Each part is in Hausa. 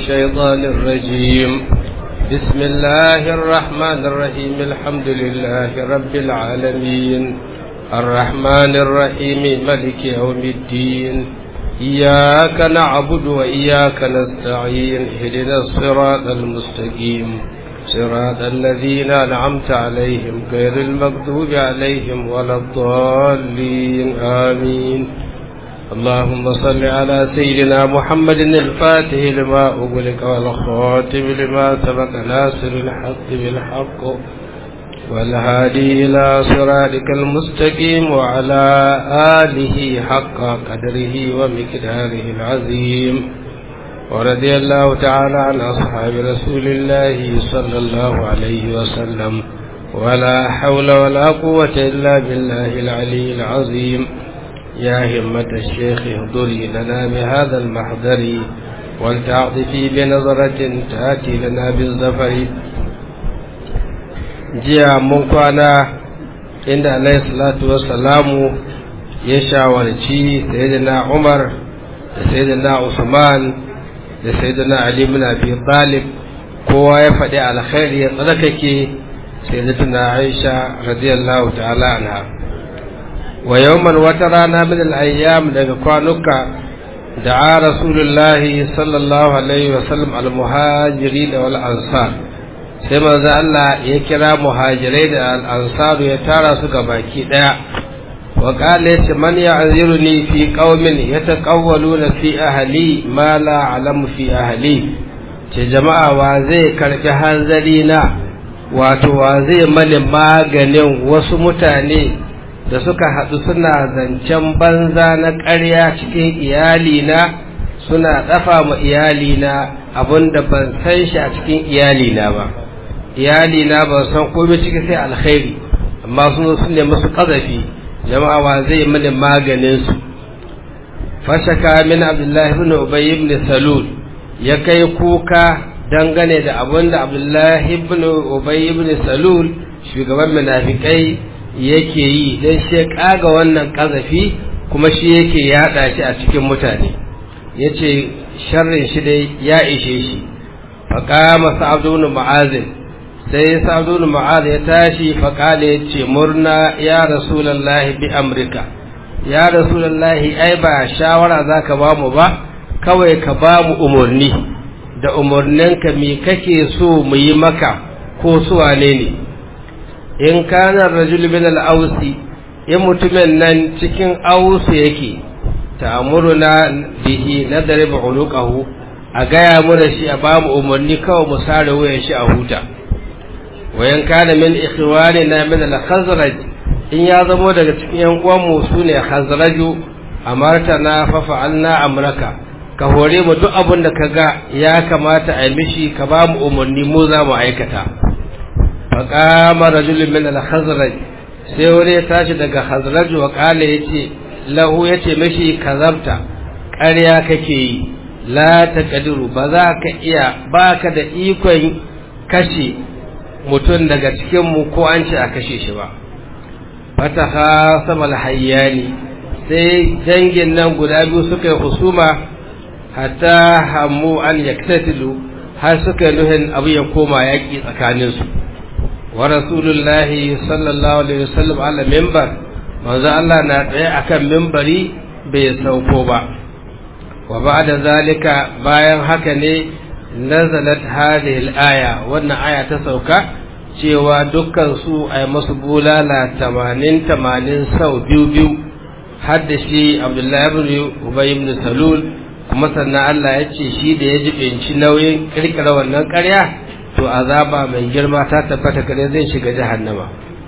الشيطان الرجيم بسم الله الرحمن الرحيم الحمد لله رب العالمين الرحمن الرحيم ملك يوم الدين إياك نعبد وإياك نستعين اهدنا الصراط المستقيم صراط الذين أنعمت عليهم غير المغضوب عليهم ولا الضالين آمين اللهم صل على سيدنا محمد الفاتح لما أغلق والخاتم لما سبق ناصر الحق بالحق والهادي إلى صراطك المستقيم وعلى آله حق قدره ومقداره العظيم ورضي الله تعالى عن أصحاب رسول الله صلى الله عليه وسلم ولا حول ولا قوة إلا بالله العلي العظيم يا همة الشيخ اهضري لنا بهذا المحضر ولتعطفي بنظرة تأتي لنا بالزفر jiya mun kwana inda alayhi salatu wassalamu ya shawarci sayyidina Umar da sayyidina Usman da sayyidina Ali ibn Abi Talib kowa ya faɗi alkhairi ya tsarkake sayyidatuna Aisha radiyallahu ta'ala anha wa yawman wata rana min al-ayyam daga kwanuka da'a rasulullahi sallallahu alaihi wasallam al-muhajirin wal ansar sai manzo Allah ya kira muhajirai da al'ansaru ya tara su ga baki ɗaya wa ƙala yace man ya'ziruni fi qaumin yataqawwaluna fi ahli ma la alamu fi ahli ce jama'a wa zai karbi hanzari na wato wa zai mani maganin wasu mutane da suka haɗu suna zancen banza na ƙarya cikin iyalina suna ɗafa ma iyalina abinda ban san shi a cikin iyalina ba iyali na ban san komai ciki sai alkhairi amma sun zo sun nemi su kazafi jama'a wa zai mini maganin su fashaka min abdullahi ibn ubay ibn salul ya kai kuka dangane da abin da abdullahi ibn ubay ibn salul shugaban munafikai yake yi dan shi kaga wannan kazafi kuma shi yake yada shi a cikin mutane yace sharrin shi dai ya ishe shi faqama sa'd ibn mu'azin sai sa'adun ma'ad ya tashi faƙale ya ce murna ya rasulallahi bi amurka ya rasulallahi ai ba shawara za ka ba mu ba kawai ka ba mu umarni da umarninka me kake so mu yi maka ko su wane ne in kana rajul min al-ausi in mutumin nan cikin ausu yake ta'muruna bihi nadrib uluqahu a gaya mu da shi a ba mu umarni kawai mu sare wuyan shi a huta wayan kana min ikhwanina min al-khazraj in ya zamo daga cikin yan uwan mu sune khazraju amartana fa fa'alna amraka ka hore mu duk abin da kaga ya kamata a mishi ka ba mu umarni mu za mu aikata fa qama rajulun min al-khazraj sai wani ya tashi daga khazraj wa qala yace lahu yace mishi kazabta ƙarya kake yi la taqdiru ba za ka iya baka da ikon kashe mutum daga cikinmu ko an ce a kashe shi ba fataha samal hayyani sai dangin nan guda biyu suka yi husuma hatta hammu an yaktatilu har suka yi nuhin abu ya koma yaƙi tsakaninsu wa rasulullahi sallallahu alaihi wasallam ala mimbar manzo Allah na tsaye akan mimbari bai sauko ba wa ba'da zalika bayan haka ne nazalat hadhihi al-aya wannan aya ta sauka cewa dukkan su ay masu bulala 80 80 sau biyu biyu har da shi Abdullahi ibn Ubay ibn Salul kuma sannan Allah ya ce shi da ya jibinci nauyin kirkira wannan ƙarya to azaba mai girma ta tabbata kare zai shiga jahannama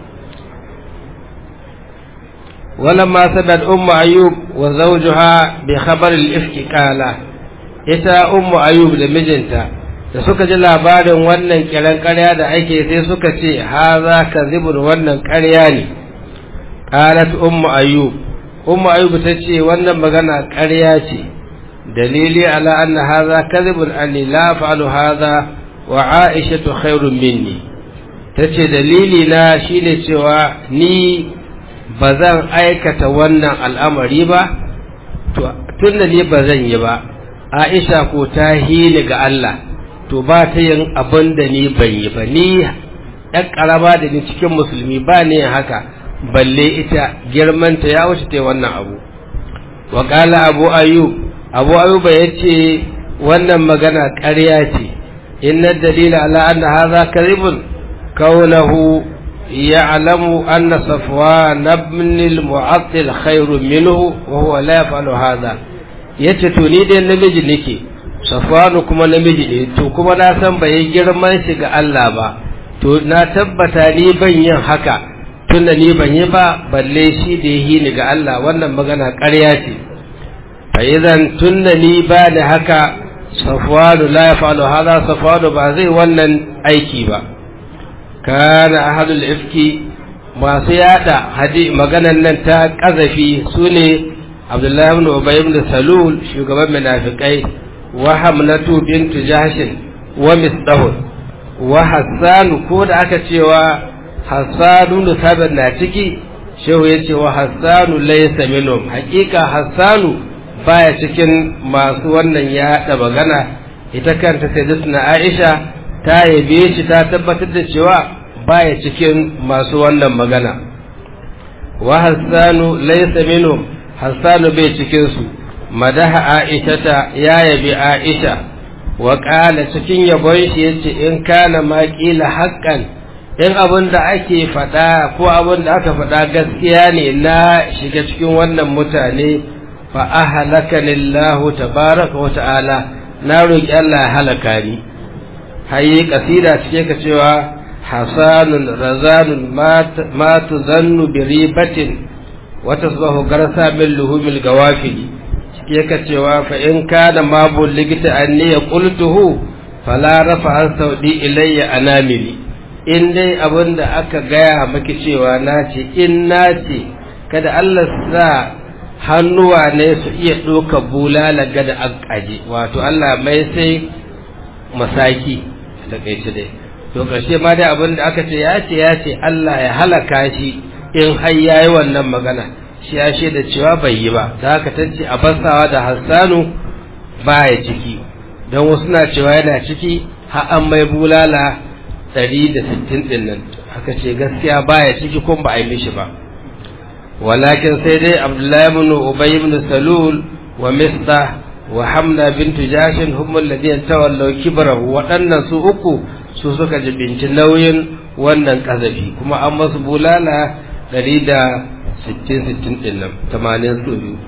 ولما سبت أم أيوب وزوجها بخبر الإفك قال ita ummu ayub da mijinta da suka ji labarin wannan kiran ƙarya da ake sai suka ce haza kadhibun wannan ƙarya ne qalat ummu ayub ummu ayub ta ce wannan magana ƙarya ce dalili ala anna haza kadhibun anni la fa'alu haza wa aisha khairun minni tace dalili na shine cewa ni ba zan aikata wannan al'amari ba tun da ni ba zan yi ba Aisha ko ta hili ga Allah to ba ta yin abin da ni ban yi ba ni ɗan ƙarama da ni cikin musulmi ba ne haka balle ita girmanta ya wuce ta wannan abu wa abu ayyub abu ayyuba ya ce wannan magana ƙarya ce inna dalila ala anna hadha kadhibun kaunahu ya'lamu anna safwan ibn al-mu'attil khairun minhu wa huwa la yaf'alu hadha yace to ni dai namiji nake safwanu kuma namiji ne to kuma na san bai girman shi ga Allah ba to na tabbata ni ban yin haka tunda ni ban yi ba balle shi da yi ni ga Allah wannan magana ƙarya ce fa idan tunda ni ba ni haka safwanu la yafalu hada safwanu ba zai wannan aiki ba kana ahadul ifki masu yada hadi maganan nan ta kazafi sune Abdullahi ibn Ubay ibn Salul shugaban munafikai wa Hamnatu bint Jahsh wa Misdahun wa Hassan ko da aka cewa Hassanu da sabon na ciki shehu ya ce wa Hassanu laysa minhum hakika Hassanu baya cikin masu wannan yaɗa magana ita kanta sayyidatuna Aisha ta yabe shi ta tabbatar da cewa baya cikin masu wannan magana wa Hassanu laysa minhum Hassanu bai cikin su madaha Aisha ta ya yabi Aisha wa qala cikin yabon shi yace in kana ma qila haqqan in abin da ake faɗa ko abin da aka faɗa gaskiya ne na shiga cikin wannan mutane fa ahlaka lillahu tabaraka wa ta'ala na roki Allah ya halaka ni hayi kasida cike ka cewa hasanun razanun ma tuzannu bi ribatin wa tasbahu garsa min luhumil gawafili cike ka cewa fa in kana ma bulligta anni qultuhu fala rafa an saudi ilayya anamili in dai abin da aka gaya maki cewa na ce in na ce kada Allah sa hannuwa ne su iya ɗoka bulala gada an ƙaji wato Allah mai sai masaki da kai dai to ƙarshe ma dai abin da aka ce ya ce ya ce Allah ya halaka shi in har ya yi wannan magana shi ya da cewa bai yi ba da haka ta ce a basawa da hassanu baya ciki don wasu na cewa yana ciki har an mai bulala ɗari da sittin ɗin nan aka ce gaskiya baya ciki kun ba a yi mishi ba walakin sai dai abdullahi ibn ubay ibn salul wa misda wa hamna bintu jashin humul ladina tawallaw kibrahu waɗannan su uku su suka jibinci nauyin wannan kazafi kuma an masu bulala ɗari da sittin sittin ɗin nan tamanin su biyu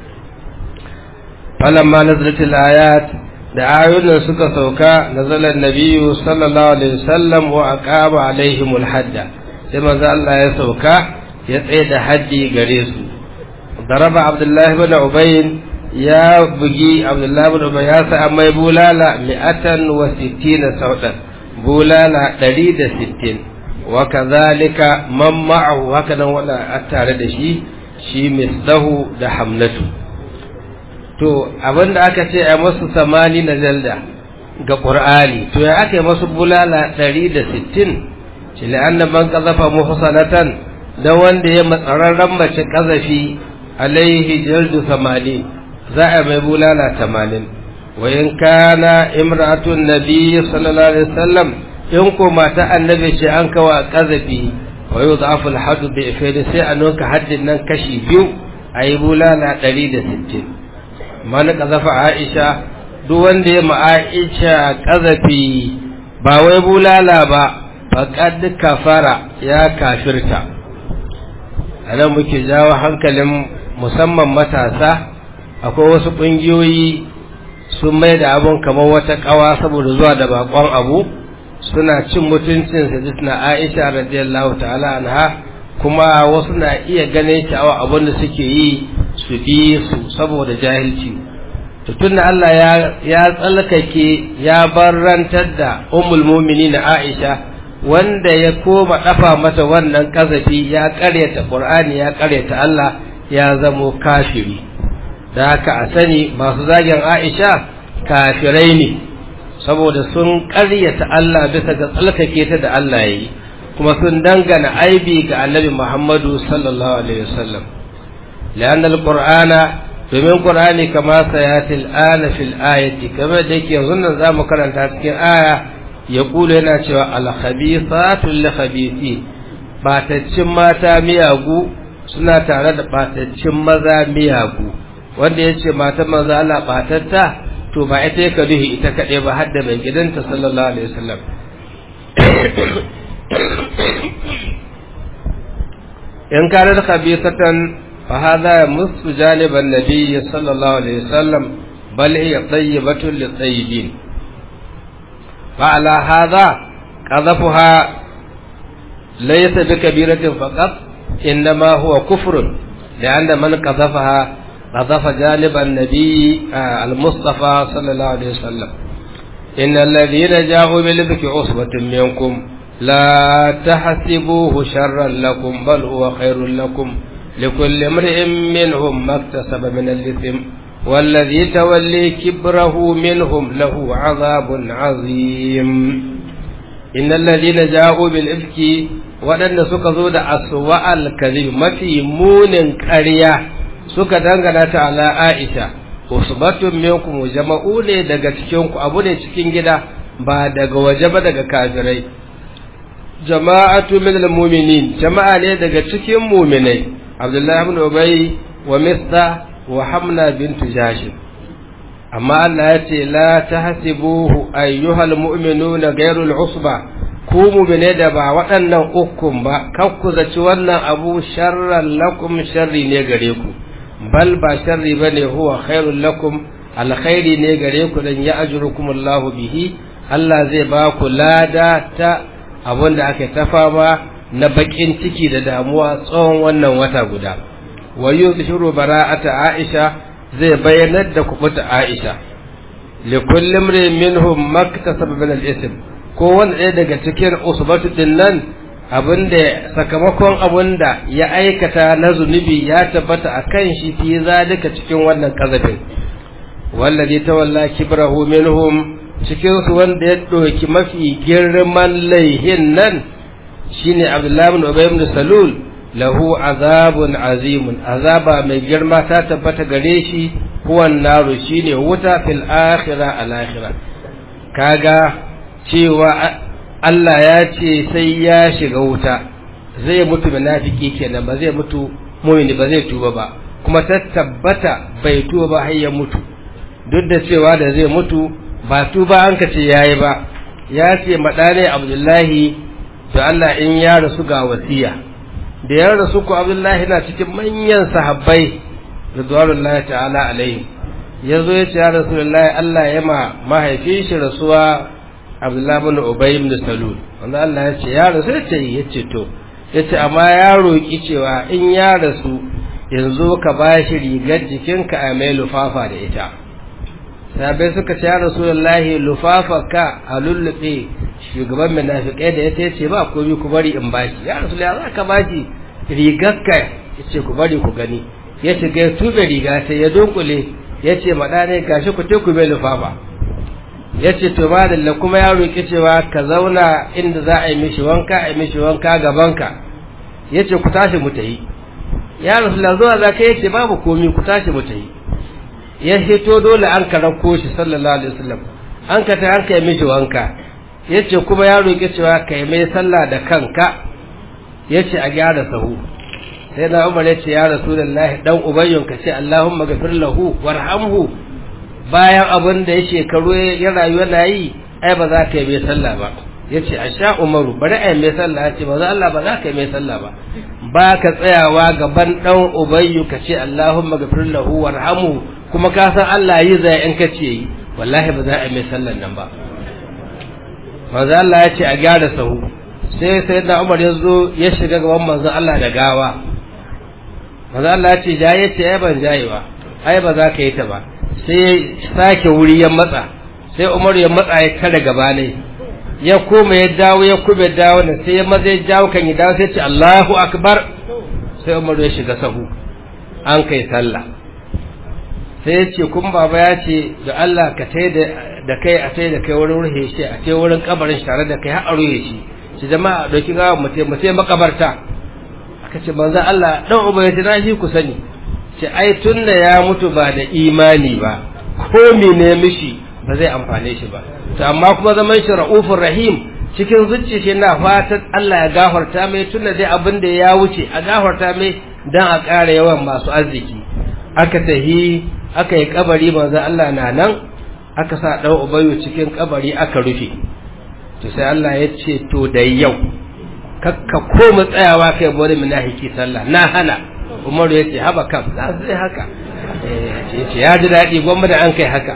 falamma nazaratul ayat da ayoyin suka sauka nazalar nabiyu sallallahu alaihi wasallam wa aqaba alaihimul hadda sai manzo Allah ya sauka ya tsaye da haddi gare su daraba abdullahi ibn ubayn ya bugi abdullahi ibn ubayn ya sa mai bulala mi'atan wa sittina saudan bulala ɗari da sittin wa kazalika man ma'ahu haka nan wanda tare da shi shi misdahu da hamnatu to abinda aka ce a masu samani na jalda ga ƙur'ani to ya aka yi masu bulala ɗari da sittin shi la'annan man ƙazafa muhsanatan da wanda ya matsararren mace ƙazafi alaihi jaldu samani za a mai bulala tamanin wa in kana imratun nabi sallallahu alaihi wasallam in ko mata annabi ce an kawa ƙazafi wa yau da aful hadu bi sai a nunka haddin nan kashi biyu a yi bulala ɗari da sittin man kazafa Aisha duk wanda ya Aisha kazafi ba wai bulala ba faqad kafara ya kafirta anan muke jawo hankalin musamman matasa akwai wasu kungiyoyi sun mai da abun kamar wata kawa saboda zuwa da bakon abu suna cin mutuncin sajidna Aisha radiyallahu ta'ala anha kuma wasu na iya ganin sha'awa abin da suke yi su bi su saboda jahilci to tunda Allah ya ya tsalkake ya barrantar da ummul mu'minin Aisha wanda ya koma dafa mata wannan kazafi ya karyata Qur'ani ya karyata Allah ya zamo kafiri da haka a sani masu zagin Aisha kafirai ne saboda sun karyata Allah bisa ga tsalkake ta da Allah yi kuma sun dangana aibi ga annabi Muhammadu sallallahu alaihi wasallam لأن القرآن domin qur'ani kama sayatil ana fil ayati kamar da yake yanzu nan zamu karanta cikin aya ya kula yana cewa al khabithatu lil khabithin bataccin mata miyagu suna tare da bataccin maza miyagu wanda yace mata maza Allah batatta to ba ita yake duhi ita kaɗai ba har da mai gidanta sallallahu alaihi wasallam in kana da khabithatan fa hadha musu janiban nabiy sallallahu alaihi wasallam bal hiya tayyibatun lit tayyibin fa ala hadha qadhafuha laysa bi kabiratin faqat inma huwa kufrun لأن من قذفها قذف جانب النبي المصطفى صلى الله عليه وسلم إن الذين جاءوا بالإفك عصبة منكم لا تحسبوه شرا لكم بل هو خير لكم لكل امرئ منهم ما اكتسب من الإثم والذي تولي كبره منهم له عذاب عظيم إن الذين جاءوا بالإفك waɗanda suka zo da aswa al-kadhib mafi munin ƙarya suka dangana ta ala Aisha usbatun minkum jama'u ne daga cikin ku abu ne cikin gida ba daga waje ba daga kafirai jama'atu min al-mu'minin jama'a ne daga cikin mu'minai Abdullahi ibn Ubay wa Misda wa Hamna bint Jashim amma Allah ya ce la tahsibuhu ayyuhal mu'minuna ghayrul usba ku mumine da ba waɗannan ukun ba kan ku zaci wannan abu sharran lakum sharri ne gare ku bal ba sharri ba ne huwa khairul lakum alkhairi ne gare ku dan ya ajrukum Allahu bihi Allah zai ba ku lada ta abin da aka tafa ma na bakin ciki da damuwa tsawon wannan wata guda wa yuzhiru bara'ata Aisha zai bayyanar da kubuta Aisha likulli imrin minhum maktasaba min al-ism ko wanda ɗaya daga cikin usbatu din nan abinda sakamakon abinda ya aikata na zunubi ya tabbata a kan shi fi zalika cikin wannan kazafin wallazi tawalla kibrahu minhum cikin su wanda ya ɗauki mafi girman laihin nan shine abdullahi ibn ubay ibn salul lahu azabun azimun azaba mai girma ta tabbata gare shi huwan naru shine wuta fil akhirah al akhirah kaga cewa Allah ya ce sai ya shiga wuta zai mutu munafiki kenan ba zai mutu mu'mini ba zai tuba ba kuma ta tabbata bai tuba ba har ya mutu duk da cewa da zai mutu ba tuba an ka ce yayi ba ya ce madane Abdullahi da Allah in ya rasu ga wasiya da ya rasu ku Abdullahi na cikin manyan sahabbai radwanullahi ta'ala alaihi yazo ya ce ya rasulullahi Allah ya ma mahaifin shi rasuwa Abdullahi bin Ubay ibn Salul wanda Allah ya ce ya rasu ya ce ya ce to ya ce amma ya roƙi cewa in ya rasu yanzu ka ba shi rigar jikinka a mai lufafa da ita sabai suka ce ya rasulullahi lufafa ka a lullube shugaban munafiqai da ya ce ba komai ku bari in bashi ya rasulullahi za ka bashi rigar ka ya ce ku bari ku gani ya ce ga tube riga sai ya dunkule ya ce maɗane gashi ku te ku mai lufafa ya ce to madalla kuma ya roƙi cewa ka zauna inda za a yi mishi wanka a yi mishi wanka gabanka ya ce ku tashi mu tayi ya rasulullah zuwa za ka yace babu komi ku tashi mu tayi ya hito dole an ka rako shi sallallahu alaihi wasallam an ka ta an ka yi mishi wanka ya ce kuma ya roƙi cewa ka yi mai sallah da kanka ya ce a gyara sahu sai na umar ya ce ya rasulullahi dan ubayyun ka ce allahumma gafir lahu warhamhu bayan abin da ya shekaru ya rayu yana yi ai ba za ka yi mai sallah ba ya ce a sha umaru bari a yi mai sallah ya ce ba za Allah ba za ka yi mai sallah ba ba ka tsayawa gaban ɗan ubayyu ka ce Allahumma gafir lahu warhamu kuma ka san Allah yi zai in ka ce yi wallahi ba za a yi mai sallan nan ba manzo Allah ya ce a gyara sahu sai sai da Umar ya zo ya shiga gaban manzo Allah da gawa manzo Allah ya ce jaye ce ai ban jaye ba ai ba za ka yi ta ba sai sake wuri ya matsa sai Umar ya matsa ya tare gaba ne ya koma ya dawo ya kube dawo ne sai ya maza ya jawo kan ya dawo sai ce Allahu akbar sai Umar ya shiga sahu an kai sallah sai ya ce kun baba ya ce da Allah ka tai da kai a tai da kai wurin ruhe shi a tai wurin kabarin shi tare da kai har a ruhe shi shi jama'a dauki gawa mu tai mu tai makabarta aka ce manzo Allah dan uba ya ce na shi ku sani ce ai tunda ya mutu ba da imani ba ko ne mishi ba zai amfane shi ba to amma kuma zaman shi ra'ufur rahim cikin zuci shi na fatan Allah ya gafarta mai tunda dai abin da ya wuce a gafarta mai dan a ƙara yawan masu arziki aka tahi aka yi kabari manzo Allah na nan aka sa dan ubayu cikin kabari aka rufe to sai Allah ya ce to da yau kakka koma tsayawa kai bari munafiki sallah na hana Umaru ya ce haba kam za su haka eh ya ji daɗi gwamma da an kai haka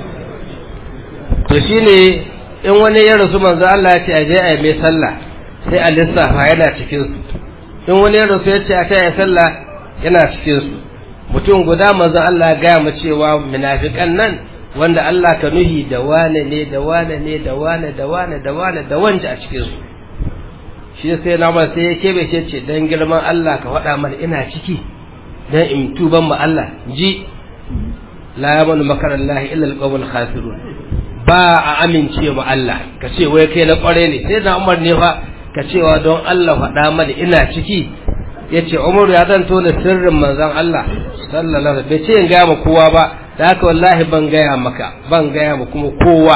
to shine in wani ya rasu manzo Allah ya ce aje a mai sallah sai a lissafa yana cikin su in wani ya rasu ya ce a kai sallah yana cikin su mutum guda manzo Allah ya gaya mu cewa munafikan nan wanda Allah ka nuhi da wane ne da wane ne da wane da wane da wane da wanda a cikin su shi sai na ba sai ya kebe shi ce dan girman Allah ka faɗa mana ina ciki dan in tuban mu Allah ji la yamanu makarallahi illa alqawmul khasirun ba a amince mu Allah ka ce wai kai na kware ne sai da Umar ne fa ka cewa don Allah faɗa mana ina ciki yace Umar ya zan tona sirrin manzon Allah sallallahu alaihi bai ce in gaya ma kowa ba da haka wallahi ban gaya maka ban gaya ma kuma kowa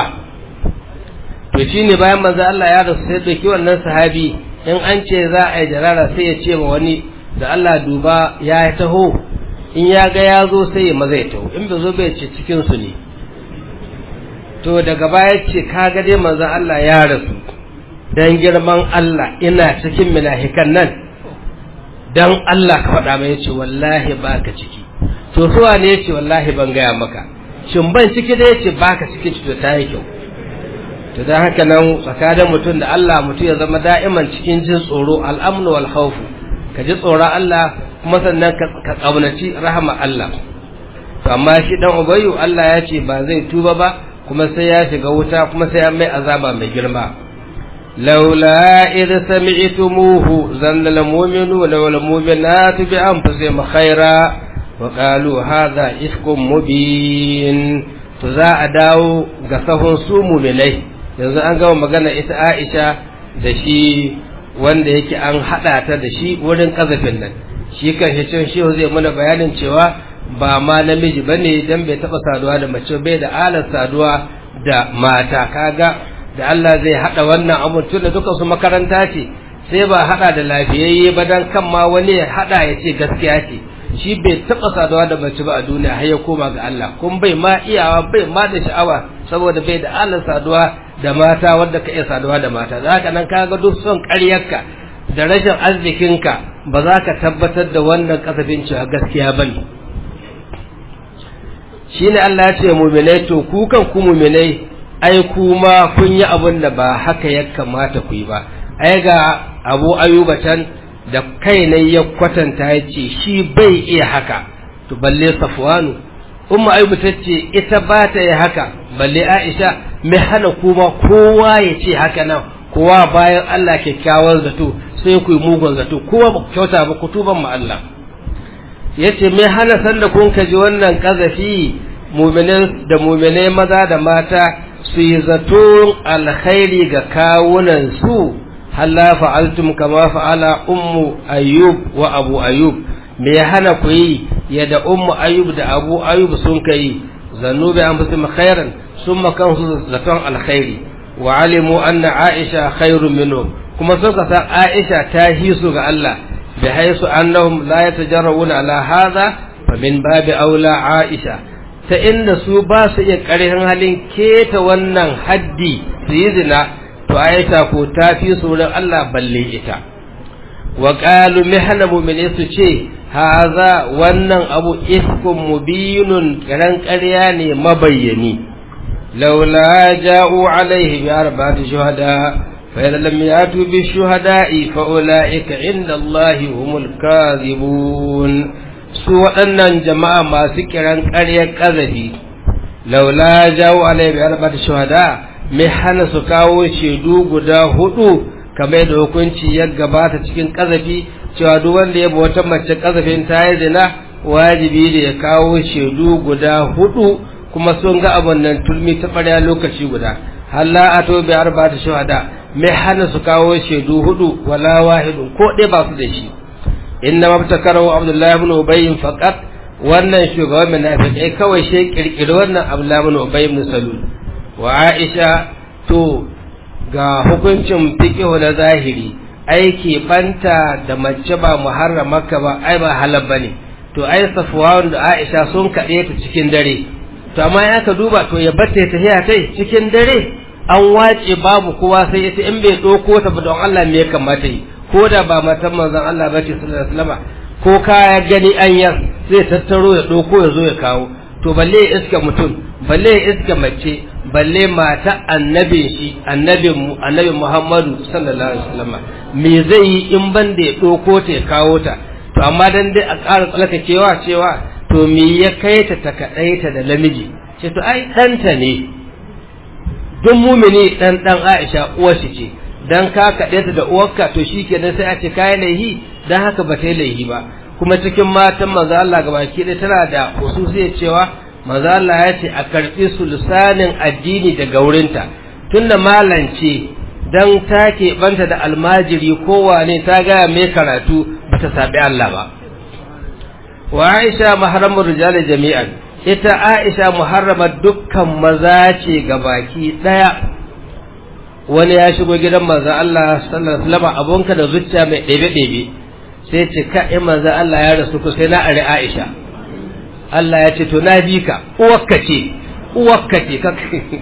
to shine bayan manzon Allah ya rasu sai dauki wannan sahabi in an ce za a yi jarara sai ya ce ma wani da Allah duba ya taho in ya ga ya zo sai ya maza ya taho in bai zo bai ce cikin su ne to daga baya ce kaga dai manzon Allah ya rasu dan girman Allah ina cikin munafikan nan dan Allah ka faɗa mai yace wallahi baka ciki to suwa ne yace wallahi ban gaya maka shin ban ciki da yace baka ciki to ta yi kyau to dan haka nan tsakanin mutum da Allah mutum ya zama da'iman cikin jin tsoro al'amnu wal khawf ka ji tsoron Allah kuma sannan ka kaunaci rahama Allah to amma shi dan ubayyu Allah ya ce ba zai tuba ba kuma sai ya shiga wuta kuma sai ya mai azaba mai girma laula id sami'tumuhu zanna al mu'minuna wal mu'minatu bi anfusihim khaira wa qalu hadha ifkum mubin to za a dawo ga sahun su mu'minai yanzu an gama magana ita Aisha da shi wanda yake an hada ta da shi wurin kazafin nan shi kan shi cin shi zai mana bayanin cewa ba ma namiji bane dan bai taba saduwa da mace bai da alar saduwa da mata kaga da Allah zai hada wannan abun tunda duka su makaranta ce sai ba hada da lafiyayye ba dan kan ma wani ya hada ya ce gaskiya ce shi bai taba saduwa da mace ba a duniya har ya koma ga Allah kun bai ma iyawa bai ma da sha'awa saboda bai da alar saduwa da mata wanda ka iya saduwa da mata za ka nan kaga duk son ƙaryarka da rashin arzikinka ba za ka tabbatar da wannan kasafin cewa gaskiya bane shine Allah ya ce mu'minai to ku kan ku mu'minai ai kuma kun yi abin da ba haka ya kamata ku yi ba ai ga Abu Ayyuba can da kai ne ya kwatanta ya ce shi bai iya haka to balle Safwanu Umma Ayyuba ta ce ita ba ta yi haka balle Aisha mai hana kuma kowa ya ce haka nan kowa bayan Allah kyakkyawan zato sai ku yi mugun zato kowa ba kyauta ba ku tuban mu Allah yace mai hana sanda kun kaji wannan kazafi mu'minan da mu'minai maza da mata su yi zato alkhairi ga kawunan su halla fa'altum kama fa'ala ummu ayyub wa abu ayyub me ya hana ku yi yadda ummu ayyub da abu ayyub sun kai zannu bi anfusihim khairan summa kansu zaton alkhairi wa alimu anna aisha khairun minhum kuma suka san aisha ta hisu ga Allah bi haisu annahum la yatajarruna ala hadha fa min babi aula aisha ta inda su ba su iya ƙarfin halin keta wannan haddi su yi zina to aisha ko ta fi su wurin Allah balle ita wa qalu mihna mu'mini su ce haza wannan abu ifkum mubinun kiran ƙarya ne mabayyani laula ja'u alaihi bi arba'ati shuhada fa idza lam yatu bi shuhada'i fa ulaika inda Allah humul kadhibun su waɗannan jama'a masu kiran ƙaryar ƙazafi laula ja'u alaihi bi arba'ati shuhada mai hana su kawo shaidu guda hudu kamar da hukunci ya gabata cikin ƙazafi cewa duk wanda ya bi wata mace kazafin ta yi zina wajibi da ya kawo shaidu guda hudu kuma sun ga abun nan turmi ta ɓarya lokaci guda halla a to bi arba ta shahada mai hana su kawo shaidu hudu wala wahidun ko ɗaya ba su da shi inna mabtakarahu abdullahi ibn ubay faqat wannan shugaban munafikai kawai shi kirkiri wannan ablamun ubay ibn salul wa aisha to ga hukuncin fiqhu na zahiri aiki banta da mace ba muharramaka ba ai ba halal bane to ai safwan da aisha sun kade ta cikin dare to amma ya ka duba to ya batta ta tafiya tai cikin dare an wace babu kowa sai yace in bai doko ta ba don Allah me ya kamata yi ko da ba matan manzon Allah ba ce sallallahu alaihi wasallam ko kaya gani an yar zai tattaro ya doko ya zo ya kawo to balle ya iska mutum balle ya iska mace balle mata annabi shi annabin mu annabi Muhammadu sallallahu alaihi wasallam me zai yi in ban da ya doko ta ya kawo ta to amma dan dai a ƙara tsalkakewa cewa to me ya kai ta ta kadaita da namiji ce to ai ɗanta ne duk mumini dan dan Aisha uwar shi ce dan ka kaɗe ta da uwarka to shikenan sai a ce kai laihi dan haka ba ta yi laihi ba kuma cikin matan manzo Allah gabaki ɗaya tana da hususiyar cewa manzo Allah ya ce a karɓi sulsanin addini daga wurinta tunda malance dan ta banta da almajiri kowane ta gaya mai karatu ba ta saɓi Allah ba wa Aisha mahramur rijali jami'an ita Aisha muharramar dukkan maza ce gabaki ɗaya wani ya shigo gidan manzo Allah sallallahu alaihi wasallam abunka da zuciya mai ɗebe ɗebe sai ce ka in manzo Allah ya rasu ku sai na ari Aisha Allah ya ce to na bi ka uwarka ce uwarka ce ka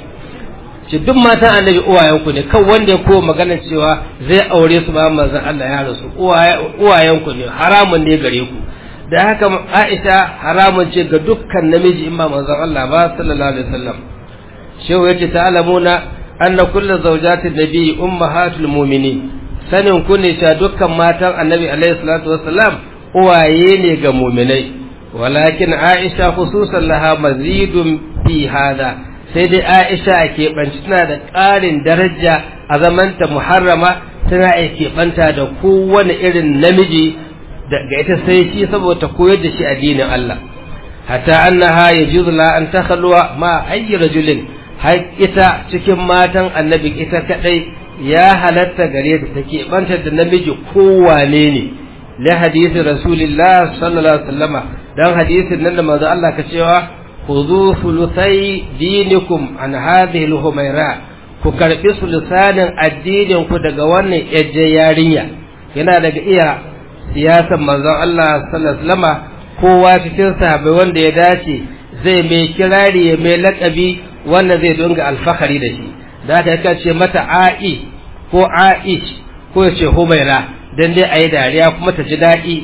ce duk matan annabi uwayenku ne kan wanda ya ko magana cewa zai aure su ba manzo Allah ya rasu uwayenku ne haramun ne gare ku da haka Aisha haramun ce ga dukkan namiji in ba manzon Allah ba sallallahu alaihi wasallam shehu yace ta'lamuna anna kullu zawjatin nabi ummahatul mu'minin sanin ku ne cewa dukkan matan annabi alaihi salatu wassalam uwaye ne ga mu'minai walakin Aisha khususan laha mazidun fi hada sai dai Aisha ke banci tana da ƙarin daraja a zamanta muharrama tana ke banta da kowane irin namiji ga ita sai shi saboda koyar da shi addinin Allah hatta annaha yajuzu la an takhalwa ma ayyi rajulin har ita cikin matan annabi ita kadai ya halatta gare ta take banta da namiji kowane ne la hadisi rasulillah sallallahu alaihi wasallama dan hadisin nan da manzo Allah ka cewa khudhu thuluthai dinikum an hadhihi al-humaira ku karbi sulusanin addinin ku daga wannan yajje yarinya yana daga iya siyasar manzon Allah sallallahu alaihi wasallama kowa cikin sahabbai wanda ya dace zai mai kirari ya mai lakabi wanda zai dunga alfahari da shi da aka yaka ce mata a'i ko a'ish ko ya ce humaira dan dai ayi dariya kuma ta ji daɗi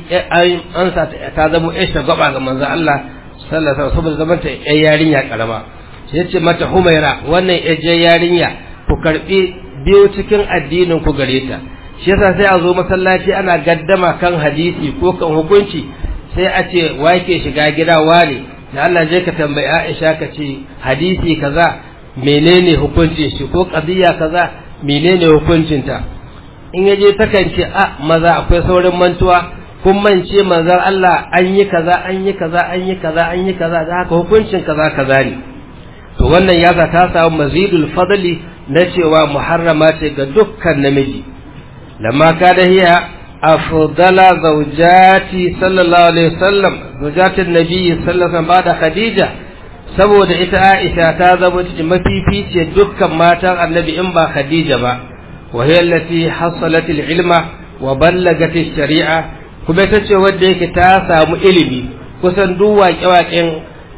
an sa ta zama ya shagwaba ga manzon Allah sallallahu alaihi wasallam saboda zaman ta yan yarinya karama ya ce mata humaira wannan yan yarinya ku karbi biyu cikin addinin ku gare ta shi yasa sai a zo masallaci ana gaddama kan hadisi ko kan hukunci sai a ce wake shiga gida wane da Allah je ka tambayi Aisha ka ce hadisi kaza menene hukuncin shi ko qadiya kaza menene hukuncin ta in yaje takan ce a maza akwai saurin mantuwa kun mance manzon Allah an yi kaza an yi kaza an yi kaza an yi kaza da haka hukuncin kaza kaza ne to wannan ya ta samu mazidul fadli na cewa muharrama ce ga dukkan namiji لما كان هي أفضل زوجاتي صلى الله عليه وسلم زوجات النبي صلى الله عليه وسلم بعد خديجة saboda ita Aisha ta zama cikin mafifice dukkan matan annabi in ba Khadija ba wa hiya allati hasalat ilma wa ballagat sharia kuma ita ce wanda yake ta samu ilimi kusan duk waƙe-waƙen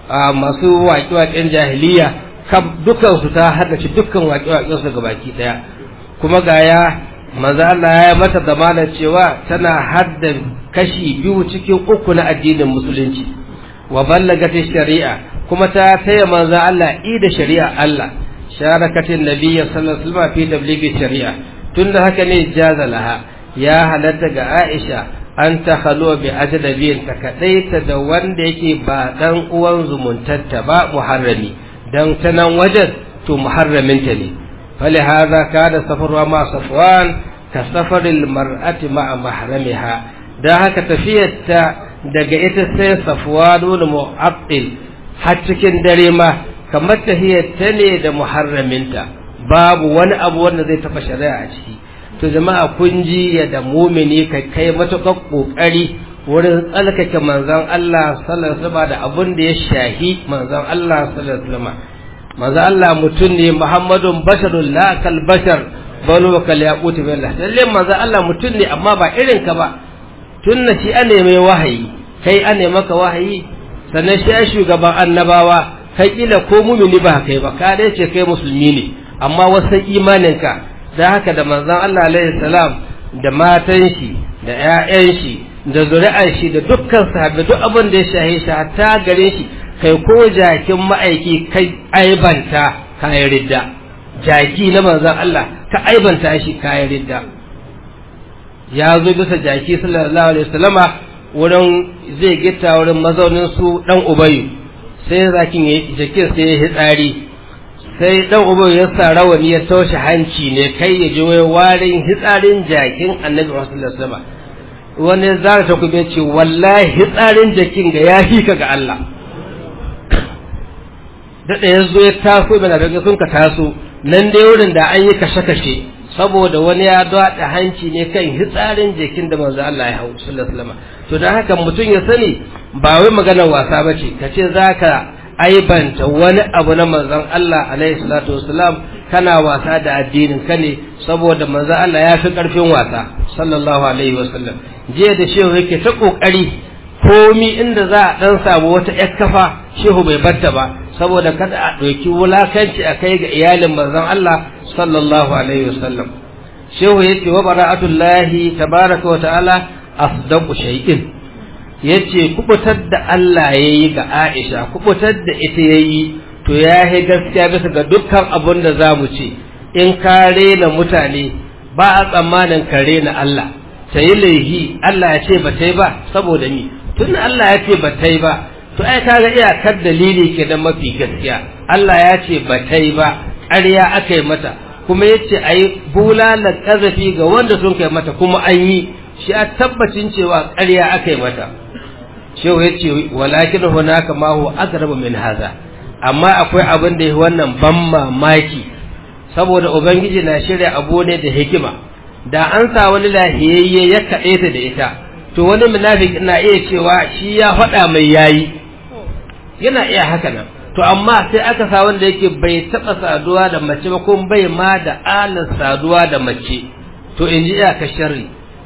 masu waƙe-waƙen jahiliya dukan su ta haddace dukkan waƙe-waƙen su gabaki daya kuma ga ya manzo Allah ya mata zamana cewa tana hadda kashi biyu cikin uku na addinin musulunci wa ballagati shari'a kuma ta taya manzo Allah i da shari'a Allah sharakatin nabiyyi sallallahu alaihi wasallam fi tablighi shari'a tunda haka ne jaza laha ya halatta ga Aisha an ta khalo bi ajnabiyin ta kadaita da wanda yake ba dan uwan zumuntarta ba muharrami dan ta nan wajen to muharraminta ne فلهذا كان سفرها مع صفوان كسفر المرأة مع محرمها da haka tafiyarta daga ita sai safwanu mu'attil har cikin dare ma kamar tafiyarta ne da muharraminta babu wani abu wanda zai tafa shari'a a ciki to jama'a kun ji ya da mumini kai kai matukar kokari wurin tsalkake manzon Allah sallallahu alaihi wasallam da abun da ya shahi manzon Allah sallallahu alaihi wasallam manzon Allah mutum ne Muhammadun basharun la kal bashar banu kal yaqut billah lalle manzon Allah mutum ne amma ba irin ka ba tunna shi an mai wahayi kai an maka wahayi sannan shi ya shugaban annabawa kai kila ko mumini ba kai ba ka dai ce kai musulmi ne amma wasan imaninka da haka da manzon Allah alaihi salam da matan shi da ƴaƴan shi da zuri'ar shi da dukkan sahabbai duk abin da ya shahe shi hatta gare shi kai ko jakin ma'aiki kai aibanta kayan ridda jaki na manzon Allah ka aibanta shi kayan ridda ya zo bisa jaki sallallahu alaihi wasallama wurin zai gita wurin mazaunin su dan ubayu sai zakin ya jakin sai ya hitsari sai dan ubayu ya sa rawani ya taushe hanci ne kai ya ji wai warin hitsarin jakin annabi sallallahu alaihi wasallama wani zara ta kuma ce wallahi hitsarin jakin ga ya fi ka ga Allah daɗa ya zo ya taso mana daga sun ka taso nan dai wurin da an yi kashe-kashe saboda wani ya daɗa hanci ne kan hitsarin jikin da manzo Allah ya hau sallallahu alaihi wasallam to dan haka mutum ya sani ba wai maganar wasa bace kace zaka aibanta wani abu na manzon Allah alaihi salatu wasalam kana wasa da addinin ka ne saboda manzon Allah ya fi karfin wasa sallallahu alaihi wasallam jiya da shehu yake ta kokari komi inda za a dan samu wata yar kafa shehu bai batta ba saboda kada a ɗauki wulakanci a kai ga iyalin manzon Allah sallallahu alaihi wasallam shehu yace wa bara'atullahi tabaraka wa ta'ala asdaqu shay'in yace kubutar da Allah yayi ga Aisha kubutar da ita yayi to ya yi gaskiya bisa ga dukkan abun da zamu ce in ka rena mutane ba a tsammanin ka rena Allah ta yi laihi Allah ya ce ba ta yi ba saboda ni tun Allah ya ce ba ta yi ba to ai kaga iyakar dalili ke da mafi gaskiya Allah ya ce ba ta yi ba ƙarya aka yi mata kuma ya ce a yi bulalar ƙazafi ga wanda sun kai mata kuma an yi shi a tabbacin cewa ƙarya aka yi mata shehu ya ce walakin hunaka ma huwa aqrabu min haza amma akwai abin da ya wannan ban mamaki saboda ubangiji na shirya abu ne da hikima da an sa wani lahiyayye ya kaɗe ta da ita to wani munafiki na iya cewa shi ya faɗa mai yayi yana iya haka nan to amma sai aka sa wanda yake bai taɓa saduwa da mace ba kuma bai ma da alan saduwa da mace to in ji iyaka sharri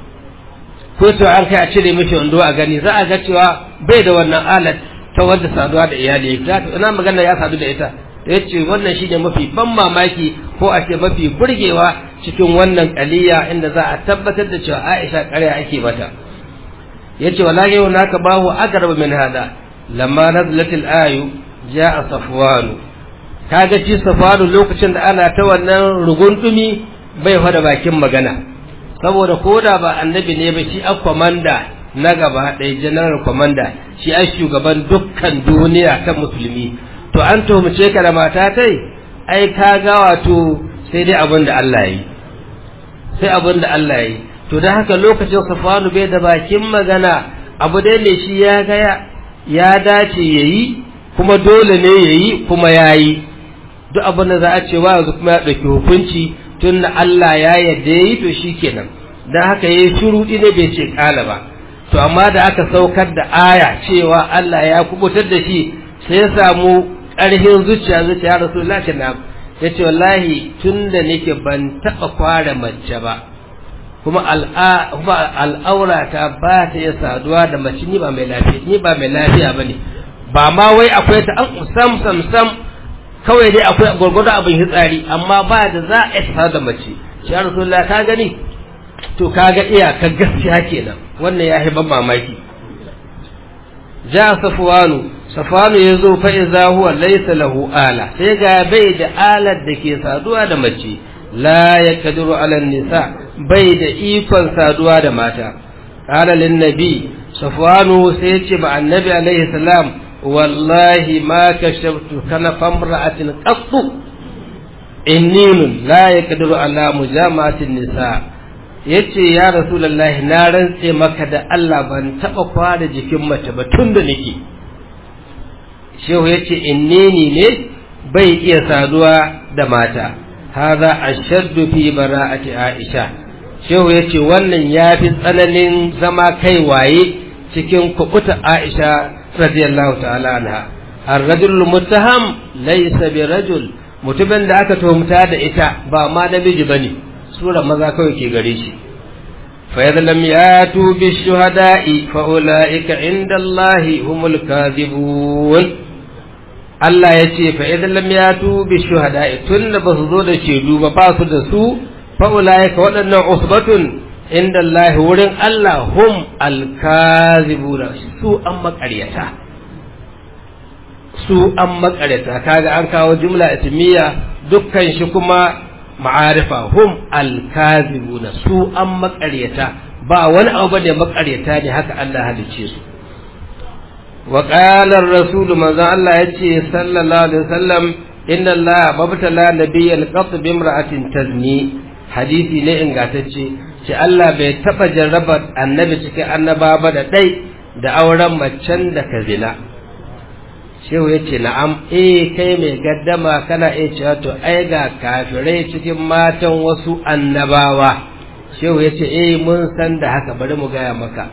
ko to an kai a cire mishi wando a gani za a ga cewa bai da wannan alat ta wanda saduwa da iyali za ta ina magana ya sadu da ita ya ce wannan shine mafi ban mamaki ko a ce mafi burgewa cikin wannan kaliya inda za a tabbatar da cewa Aisha ƙarya ake mata yace wallahi wa naka bahu aqrab min hada lamma nazalat al-ayu jaa safwan kaga ci safwan lokacin da ana ta wannan rugundumi bai fada bakin magana saboda koda ba annabi ne ba shi a komanda na gaba ɗaya general komanda shi a shugaban dukkan duniya ta musulmi to an tuhumce ka da mata tai ai ka ga wato sai dai abin da Allah yi sai abin da Allah yi to da haka lokacin safanu bai da bakin magana abu dai ne shi ya ga ya dace yayi kuma dole ne yayi kuma yayi duk abin da za a ce wa yanzu kuma ya ɗauki hukunci tun da Allah ya yarda yayi to shikenan dan haka yayi shuruɗi ne bai ce kala ba to amma da aka saukar da aya cewa Allah ya kubutar da shi sai ya samu ƙarfin zuciya zuciya rasulullah ce na ya ce wallahi tun da nake ban taɓa kware mace ba kuma al'aura ta ba ta iya saduwa da mace ni ba mai lafiya ni ba mai lafiya ba ne ba ma wai akwai ta an sam sam sam kawai dai akwai gwargwado abin hitsari amma ba da za a isa da mace shi rasulullah ka gani to kaga iyakar gaskiya kenan wannan ya ban mamaki ja safwanu safwanu ya zo fa iza huwa laysa lahu ala sai ga bai da alar da ke saduwa da mace la yakdiru ala nisa bai da ikon saduwa da mata qala lin nabi safwanu sai ya ce ma annabi alaihi salam wallahi ma kashaftu kana famra'atin qattu inninun la yakdiru ala mujama'atin nisa yace ya rasulullahi na rantse maka da Allah ban taba kwada jikin mace ba tun da nake shehu yace innini ne bai iya saduwa da mata hadha ashaddu fi bara'ati aisha shehu yace wannan yafi tsananin zama kai waye cikin kubuta Aisha radiyallahu ta'ala anha ar-rajul muttaham laysa bi rajul mutumin da aka tuhumta da ita ba ma namiji bane sura maza kawai ke gare shi fa idza lam yatu bi shuhada'i fa ulaika inda Allah humul kadhibun Allah ya ce fa idza lam yatu bi shuhada'i tunda ba su zo da shaidu ba ba su da su fa ulaika waɗannan usbatun inda Allah wurin Allah hum alkazibuna su an makaryata su an makaryata kaga an kawo jumla ismiya dukkan shi kuma ma'arifa hum alkazibuna su an makaryata ba wani abu ne makaryata ne haka Allah halice su wa qala ar-rasul manzo Allah yace sallallahu alaihi wasallam inna Allah babtala nabiyyan qat bi imra'atin tazni hadisi ne ingantacce ce Allah bai taɓa jarrabar annabi cikin annaba ba da ɗai da auren macen da ka zina shehu ya ce na'am eh kai mai gaddama kana iya cewa to ai ga kafirai cikin matan wasu annabawa shehu ya ce eh mun san da haka bari mu gaya maka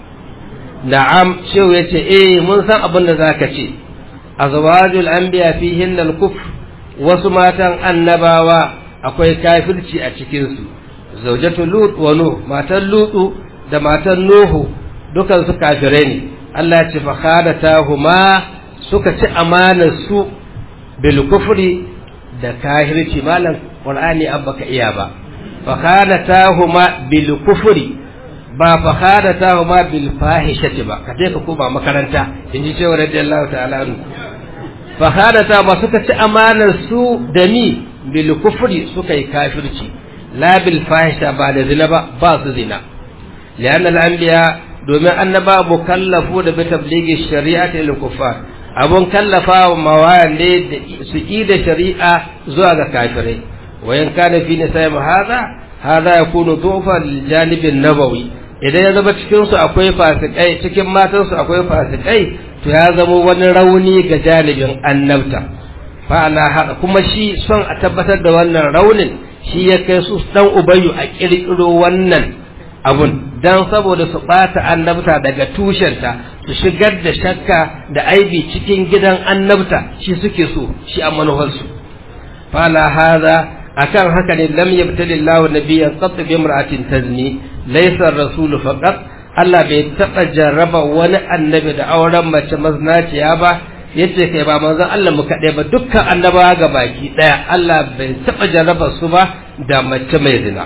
na'am shehu ya ce eh mun san abin da zaka ce azwajul anbiya fihin al-kufr wasu matan annabawa akwai kafirci a cikin su zaujatu lut wa nuh matan lutu da matan nuhu dukan su kafirai ne Allah ya ce fa khadatahuma suka ci amanar su bil kufri da kahirci malam qur'ani an baka iya ba fa khadatahuma bil kufri ba fa khadatahuma bil fahishati ba ka ka koma makaranta inji cewa radiyallahu ta'ala anhu fa khadata ba suka ci amanar su da ni bil kufri suka yi kafirci la bil fahisha ba da zina ba ba su zina lian al anbiya domin annaba mukallafu da bi tablighi shari'ati lil kuffar abun kallafa wa mawayan ne da su yi da shari'a zuwa ga kafirai wa in kana fi nisa'i hadha hadha yakunu dufa lil janib nabawi idan ya zama cikin su akwai fasikai cikin matan su akwai fasikai to ya zama wani rauni ga janibin annabta fa ala hada kuma shi son a tabbatar da wannan raunin shi ya kai su dan ubayyu a kirkiro wannan abun dan saboda su bata annabta daga tushenta su shigar da shakka da aibi cikin gidan annabta shi suke so shi a manufarsu fa ala hada akan haka ne lam yabtali Allahu nabiyyan qat bi imra'atin tazni laysa ar-rasulu faqat Allah bai taba jarraba wani annabi da auren mace maznaciya ba yace kai ba manzon Allah mu kaɗai ba dukkan annabawa ga baki ɗaya Allah bai taba jarraba su ba da mace mai zina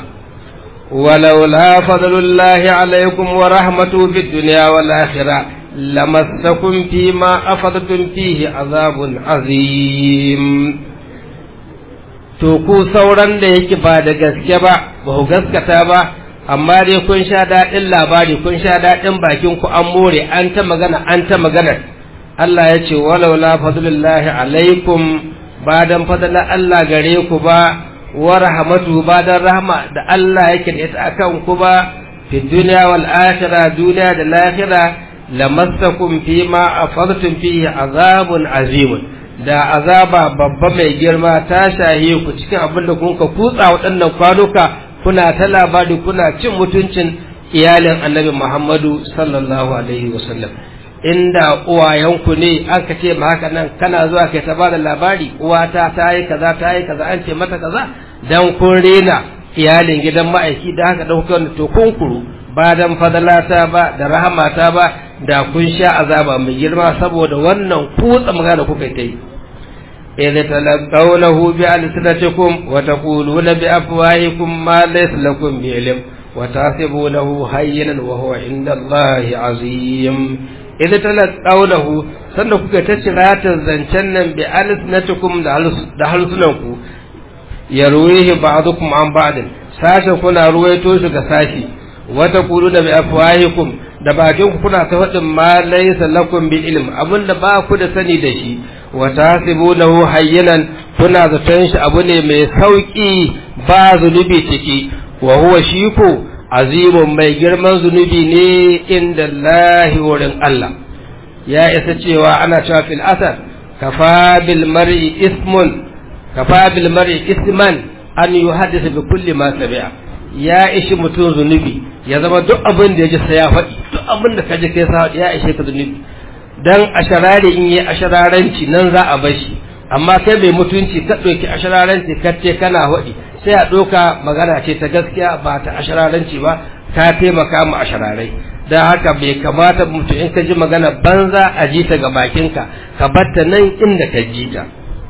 ولولا فضل الله عليكم ورحمته في الدنيا والآخرة لمسكم فيما أفضتم فيه عذاب عظيم to ku sauran da yake ba da gaske ba ba ku gaskata ba amma dai kun sha daɗin labari kun sha daɗin bakin ku an more an ta magana an ta magana Allah ya ce walau la fadlullahi alaikum ba dan fadlan Allah gare ku ba wa rahmatu ba dan rahma da Allah yake da ita akan ku ba fi dunya wal akhirah duniya da lahira lamassakum fima afadtum fihi azabun azimun da azaba babba mai girma ta shahe ku cikin abin da kun ka kutsa waɗannan kwanuka kuna ta labari kuna cin mutuncin iyalin annabi Muhammadu sallallahu alaihi wasallam inda uwayenku ne aka ce ma haka nan kana zuwa kai ta bada labari uwata ta yi kaza ta yi kaza an ce mata kaza dan kun rena iyalin gidan ma'aiki da haka dan kuka to kun kuru ba dan fadalata ba da rahamata ba da kun sha azaba mai girma saboda wannan kutsa magana kuka ta yi إذ تلقونه بألسنتكم وتقولون بأفواهكم ما ليس لكم بعلم وتحسبونه هينا وهو عند الله عظيم إذ تلقونه sannan kuka ta cirata zancen nan bi alisnatukum da halsunanku ya ruwihi ba'dukum an ba'din sashen kuna ruwaito shi ga sashi wata kulu da bi afwahikum da bakin ku kuna ta faɗin ma laysa lakum bi ilm abinda ba ku da sani da shi wa tasibunahu hayyinan kuna zaton shi abu ne mai sauki ba zunubi ciki wa huwa shi ko azimun mai girman zunubi ne inda Allahi wurin Allah ya isa cewa ana cewa fil asar kafa bil mar'i ismun kafa bil mar'i isman an yuhaddisa bi kulli ma sami'a ya ishi mutum zunubi ya zama duk abin da ya ji sai ya faɗi duk abin da ka ji kai sa ya ishe ka zunubi dan asharare in yi ashararanci nan za a bashi amma kai mai mutunci ka ɗauki ashararanci ka ce kana haɗi sai a ɗauka magana ce ta gaskiya ba ta ashararanci ba ka taimaka mu ashararai don haka bai kamata mutum in ka ji magana banza a ji ta ga bakinka ka batta nan inda ka ji ta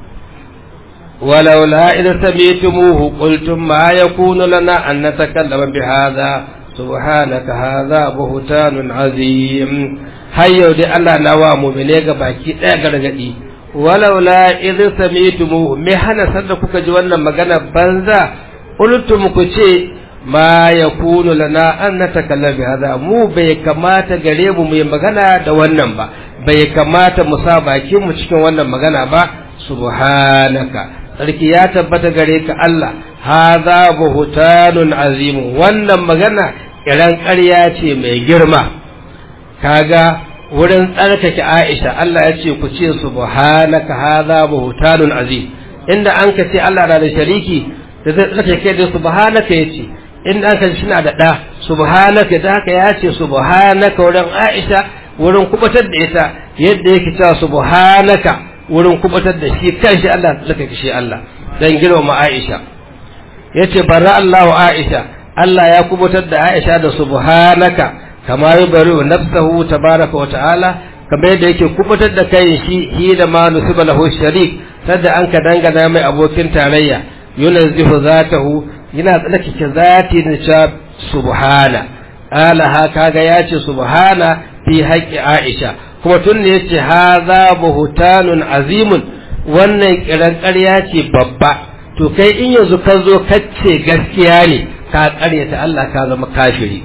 ولولا إذا سميتموه قلتم ما يكون لنا أن نتكلم بهذا سبحانك هذا بهتان عظيم هيو دي الله نوا مؤمني باكي ɗaya gargadi walaula idh sami'tumuhu me hana sanda kuka ji wannan magana banza qultum ku ce ma yakunu lana an natakallama bi hada mu bai kamata gare mu mu yi magana da wannan ba bai kamata mu sa bakin mu cikin wannan magana ba subhanaka sarki ya tabbata gare ka Allah hadha buhtanun azim wannan magana kiran ƙarya ce mai girma kaga wurin tsarkake Aisha Allah ya ce ku ce subhanaka hadha buhtanun azim inda an ka ce Allah na da shariki da zai tsarkake da subhanaka yace inda an ka ce na da da subhanaka da haka ya ce subhanaka wurin Aisha wurin kubatar da ita yadda yake cewa subhanaka wurin kubatar da shi kanshi Allah tsarkake shi Allah dan girmama Aisha yace barra Allahu Aisha Allah ya kubutar da Aisha da subhanaka kama yubari nafsahu tabaraka wa ta'ala kamar yadda yake kubutar da kai shi hi da ma nusiba lahu sharik sadda an ka dangana mai abokin tarayya yunazzihu zatahu yana tsarkake zati da cewa subhana ala ha kaga yace subhana fi haqqi Aisha kuma tun ne yace hadha buhtanun azimun wannan kiran ƙarya ce babba to kai in yanzu ka zo kace gaskiya ne ka ƙaryata Allah ka zama kafiri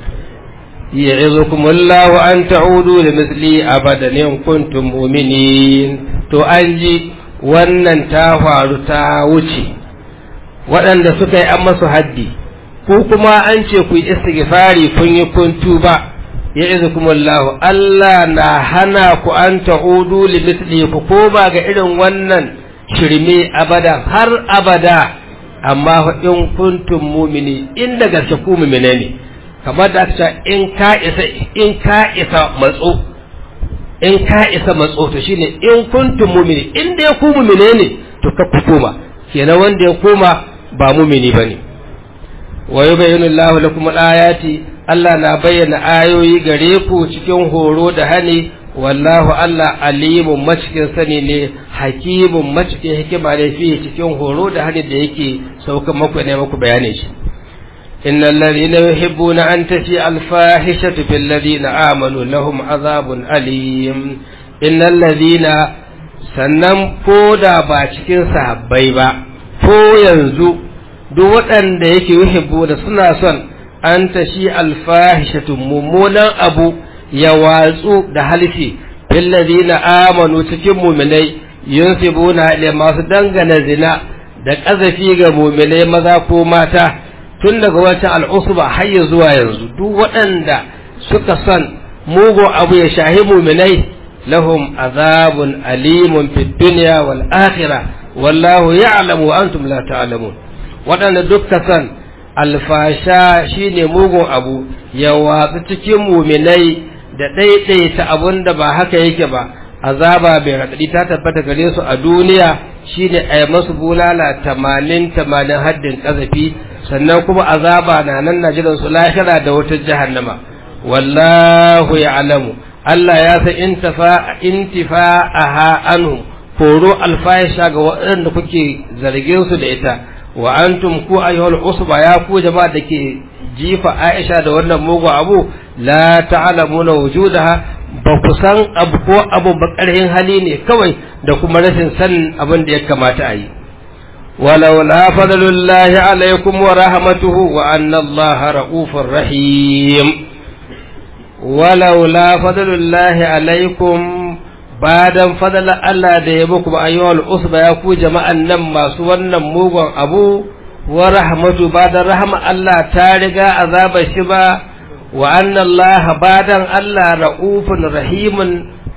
ya'izukum Allahu an ta'udu li misli abadan in kuntum mu'minin to an ji wannan ta faru ta wuce waɗanda suka yi an masu haddi ko kuma an ce ku yi istighfari kun yi kun tuba ya'izukum Allahu Allah na hana ku an ta'udu li misli ku koma ga irin wannan shirme abada har abada amma in kuntum mumini inda gaske ku mumine ne kamar da aka in ka isa in ka isa matso in ka isa matso to shine in kuntum mumini in dai ku mumine ne to ka ku koma kenan wanda ya koma ba mumini bane wa yubayyinu Allahu lakum al-ayati Allah na bayyana ayoyi gare ku cikin horo da hani wallahu Allah alimun macikin sani ne hakimun macikin hikima ne fi cikin horo da hani da yake saukan maku ne maku bayanin shi innal ladina yuhibbuna an tafi al-fahishatu bil ladina amanu lahum azabun alim innal ladina sannan ko da ba cikin sahabbai ba ko yanzu duk waɗanda yake yuhibbu da suna son an tashi al-fahishatu mummunan abu ya watsu da halifi na amanu cikin muminai yunsibuna ila masu dangana zina da ƙazafi ga muminai maza ko mata tun daga wancan al'usba har ya zuwa yanzu duk waɗanda suka son mugun abu ya shahi muminai lahum azabun alimun fid dunya wal akhirah wallahu ya'lamu wa antum la ta'lamun waɗanda dukka son alfasha shine mugun abu ya watsu cikin muminai da ɗaiɗaita abun da ba haka yake ba azaba bai raɗaɗi ta tabbata gare su a duniya shine a yi masu bulala tamanin tamanin haddin ƙazafi sannan kuma azaba na nan na jiran su lahira da wutar jahannama wallahu ya alamu Allah ya san intifa intifa aha anhu koro alfahisha ga waɗanda kuke zargin su da ita wa antum ku ayyuhal usba ya ku jama'a da ke jifa Aisha da wannan mugu abu la ta'lamuna wujudaha ba ku san abu ko abu ba ƙarhin hali ne kawai da kuma rashin sanin abin da ya kamata a yi walau la fadlullahi alaikum wa rahmatuhu wa anna Allah ra'ufur rahim walau la fadlullahi alaikum badan fadala Allah da ya muku ayyuhal usba ya ku jama'an nan masu wannan mugun abu wa rahmatu badan rahma Allah ta riga azaba shi ba wa anna Allah badan Allah ra'ufun rahimun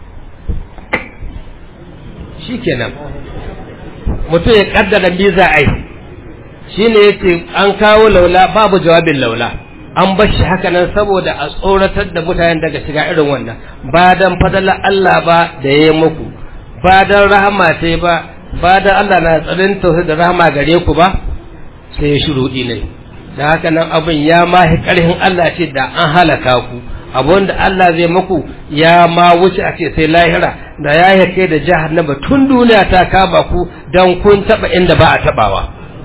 shikenan mutum ya kaddara me za a yi shine yace an kawo laula babu jawabin laula an bar shi haka nan saboda a tsoratar da mutanen daga shiga irin wannan ba dan fadala Allah ba da ya muku ba dan rahama sai ba ba dan Allah na tsarin tausayi da rahama gare ku ba sai ya shiru ne da haka nan abin ya ma karhin Allah ce da an halaka ku abun da Allah zai muku ya ma wuce a ce sai lahira da ya yi kai da jahannama tun duniya ta kaba ku dan kun taba inda ba a tabawa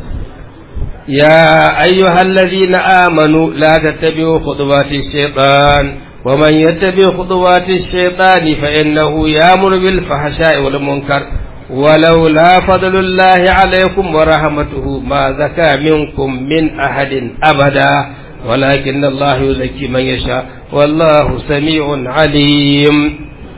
يا أيها الذين آمنوا لا تتبعوا خطوات الشيطان ومن يتبع خطوات الشيطان فإنه يأمر بالفحشاء والمنكر ولولا فضل الله عليكم ورحمته ما زكى منكم من أحد أبدا ولكن الله يزكي من يشاء والله سميع عليم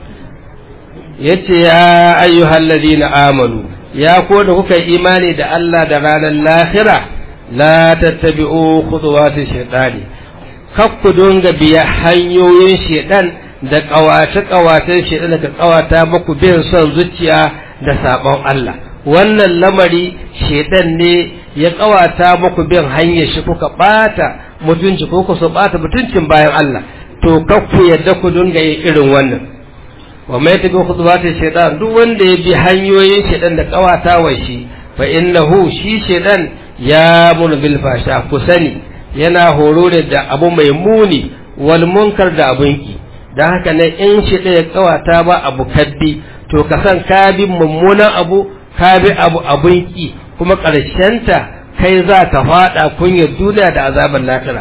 يتي يا أيها الذين آمنوا يا كون كي إيماني دا الله درانا الآخرة la tattabi'u khutuwati shaytani kakku dunga biya hanyoyin shaytan da kawace kawacen shaytan da kawata muku bin son zuciya da sabon Allah wannan lamari shaytan ne ya kawata muku bin hanyar shi kuka bata mutunci ko ku so bata mutuncin bayan Allah to kakku yadda ku dunga yin irin wannan wa mai tabi khutuwati shaytan duk wanda ya bi hanyoyin shaytan da kawata wa shi fa innahu shi shaytan ya mun bil fasha ku sani yana horo ne da abu mai muni wal munkar da abun ki dan haka ne in shi ɗaya kawata ba abu kaddi to ka san ka bi mummunan abu ka bi abu abun ki kuma ta kai za ka faɗa kunyar duniya da azabar lahira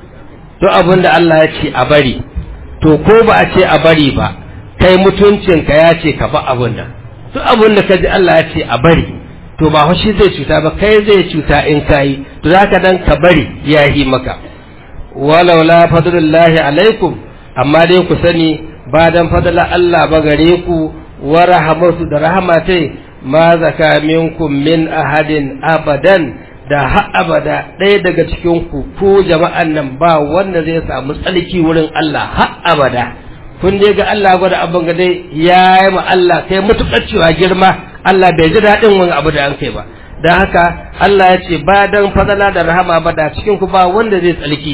to abin da Allah ya ce a bari to ko ba a ce a bari ba kai mutuncinka ya ce ka ba abun nan duk abin da ka ji Allah ya ce a bari to ba shi zai cuta ba kai zai cuta in kayi to zaka dan ka bari ya yi maka walau la fadlullahi alaikum amma dai ku sani ba dan fadla Allah ba gare ku wa rahmatu da rahmatai ma zaka minkum min ahadin abadan da har abada ɗaya daga cikin ku ko jama'an nan ba wanda zai samu tsalki wurin Allah har abada kun dai ga Allah gwada abin ga dai ya yi ma Allah kai mutukar cewa girma Allah bai ji daɗin wani abu da an kai ba don haka Allah ya ce ba don fadala da rahama ba da cikin ku ba wanda zai tsalki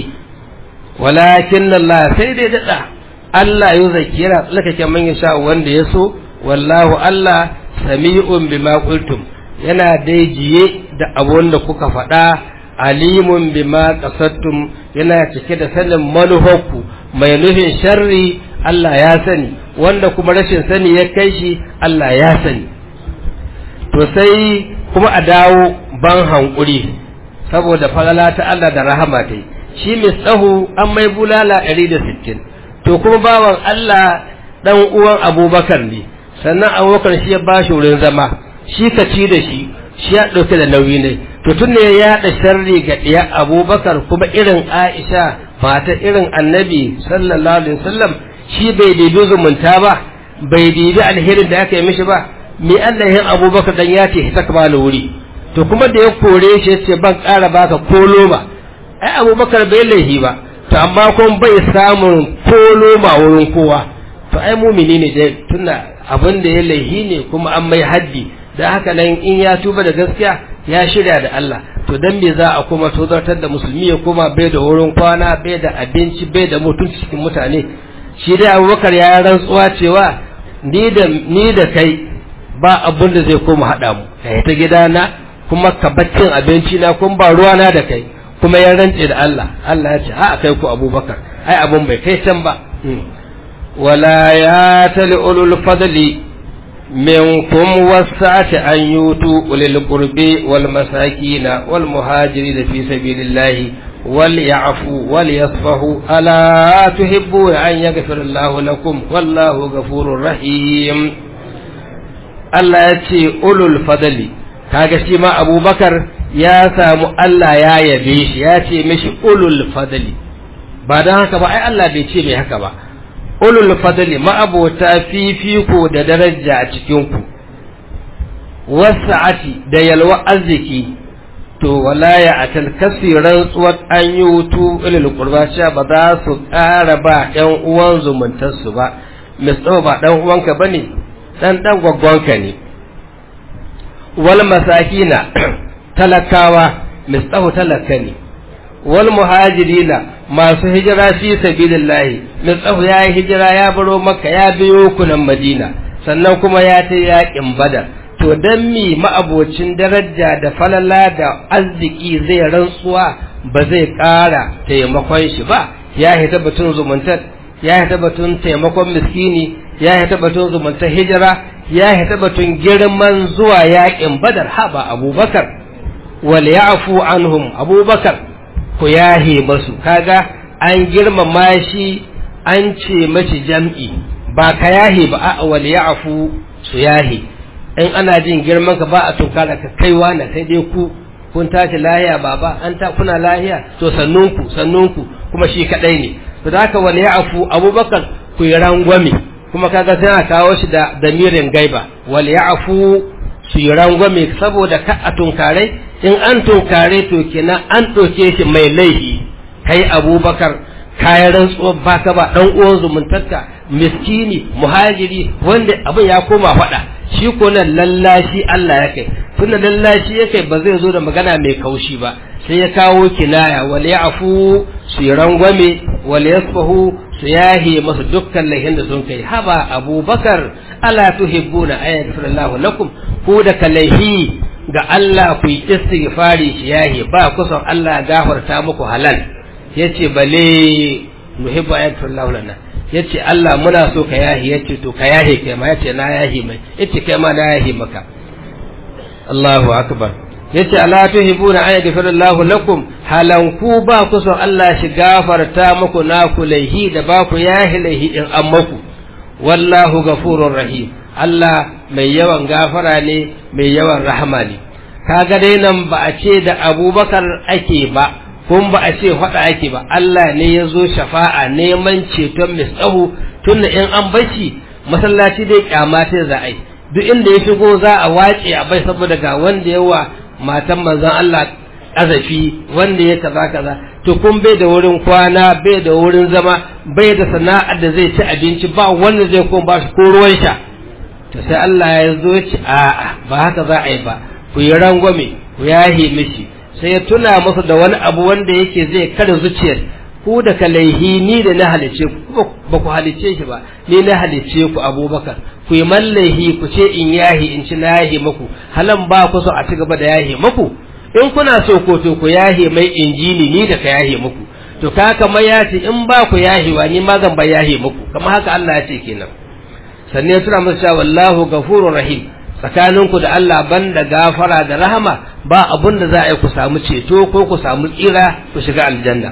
walakin Allah sai dai daɗa Allah ya zaki yana tsalkake man ya sha wanda ya so wallahu Allah sami'un bima qultum yana dai jiye da abun da kuka faɗa alimun bima qasadtum yana cike da sanin manufarku mai nufin sharri Allah ya sani wanda kuma rashin sani ya kai shi Allah ya sani to sai kuma a dawo ban hankuri saboda falala ta Allah da rahama ta shi mai tsaho an mai bulala 160 to kuma bawan Allah dan uwan abubakar ne sannan abubakar shi ya ba shi wurin zama shi ka ci da shi shi ya ɗauke da nauyi ne to tun ne ya yaɗa sharri ga ɗiya abubakar kuma irin aisha mata irin annabi sallallahu alaihi wasallam shi bai dibi zumunta ba bai dibi alherin da aka yi mishi ba me Allah yin abubakar dan ya ce ta kama wuri to kuma da ya kore shi ya ce ban ƙara baka kolo ba ai abubakar bai laihi ba to amma kuma bai samun kolo ma wurin kowa to ai mumini ne dai tunda abin da ya laihi ne kuma an mai haddi da haka nan in ya tuba da gaskiya ya shirya da Allah to dan me za a kuma tozartar da musulmi ya koma bai da wurin kwana bai da abinci bai da mutunci cikin mutane shi dai abubakar ya rantsuwa cewa ni da ni da kai ba abun da zai koma haɗa mu ka ta gidana kuma ka baccin abinci na kuma ba ruwana da kai kuma ya rantse da Allah Allah ya ce a kai ku abubakar ai abun bai kai can ba wala ya tali ulul fadli منكم وسعة أن يؤتوا أولي القرب والمساكين والمهاجرين في سبيل الله وليعفوا وليصفحوا ألا تحبون أن يغفر الله لكم والله غفور رحيم Allah ya ce ulul fadali kaga shi ma abubakar ya samu Allah ya yabe shi ya ce mishi ulul fadali ba don haka ba ai Allah bai ce mai haka ba ulul fadli ma'abota fifiko da daraja a cikinku wasa'ati da yalwa arziki to wala ya atal kasiran tsuwar an yi wutu ilil qurba cewa ba za su ƙara ba ƴan uwan zumuntarsu ba misali ba ɗan uwanka bane dan dan gwaggwanka ne wal masakina talakawa misali talaka ne wal muhajirina masu hijira fi sabilillahi mitsahu ya yi hijira ya baro makka ya biyo kunan madina sannan kuma ya ta yaƙin badar to dan mi ma'abocin daraja da falala da arziki zai rantsuwa ba zai ƙara taimakon shi ba ya hita batun zumuntar ya hita batun taimakon miskini ya hita batun zumuntar hijira ya hita batun girman zuwa yaƙin badar haba abubakar wal ya'fu anhum abubakar ku yahe masu kaga an girmama shi an ce mashi jam'i ba ka yahe ba a wal ya'fu su yahe in ana jin girman ka ba a tunkara ka kaiwa na sai dai ku kun tashi lahiya baba an ta kuna lahiya to sannunku sannunku kuma shi kadai ne to da haka wal ya'fu abubakar ku yi rangwame kuma kaga sai a kawo shi da damirin gaiba wal ya'fu su yi rangwame saboda ka a tunkare in an tunkare to kenan an ɗauke shi mai laifi kai abubakar kayan rantsuwar baka ba ɗan uwan zumuntarka miskini muhajiri wanda abin ya koma faɗa shi ko nan lallashi Allah ya kai tunda lallashi ya kai ba zai zo da magana mai kaushi ba sai ya kawo kinaya wal ya'fu su yi rangwame wal yasfahu su yahe masu dukkan laihin da sun kai haba abubakar ala tuhibbuna ayatul lakum ko da kalaihi ga Allah ku yi istighfari shi yahi ba kusan Allah gafarta muku halal yace bale nuhibbu ayatul lana yace Allah muna so ka yahi yace to ka yahi kai ma yace na yahi mai yace kai ma na yahi maka Allahu akbar yace ala tuhibuna an yaghfira Allah lakum halan ku ba kusan Allah shi gafarta muku na ku laihi da ba ku yahi laihi in an muku wallahu ghafurur rahim Allah mai yawan gafara ne mai yawan rahama ne kaga dai nan ba a ce da abubakar ake ba kun ba a ce faɗa ake ba Allah ne ya zo shafa'a neman ceton misahu tunda in an bashi masallaci dai kyamata za a yi duk inda ya shigo za a wace a bai saboda ga wanda yawa matan manzon Allah azafi wanda ya kaza kaza to kun bai da wurin kwana bai da wurin zama bai da sana'ar da zai ci abinci ba wanda zai kuma ba shi ko ruwan sha to sai Allah ya zo ci a'a ba haka za a yi ba ku yi rangwame ku yahe mishi sai ya tuna masa da wani abu wanda yake zai kada zuciyar ku da kalaihi ni da na halice ku ba ku halice shi ba ni na halice ku abubakar ku yi mallahi ku ce in yahi in ci na yahi maku halan ba ku so a ci gaba da yahi maku in kuna so ko to ku yahi mai injini ni da ka yahi maku to ka kama ya ce in ba ku yahiwa ni ma zan ba yahi maku kamar haka Allah ya ce kenan sannan suna musu cewa wallahu gafurur rahim tsakaninku da Allah banda gafara da rahama ba abun da za a yi ku samu ceto ko ku samu tsira ku shiga aljanna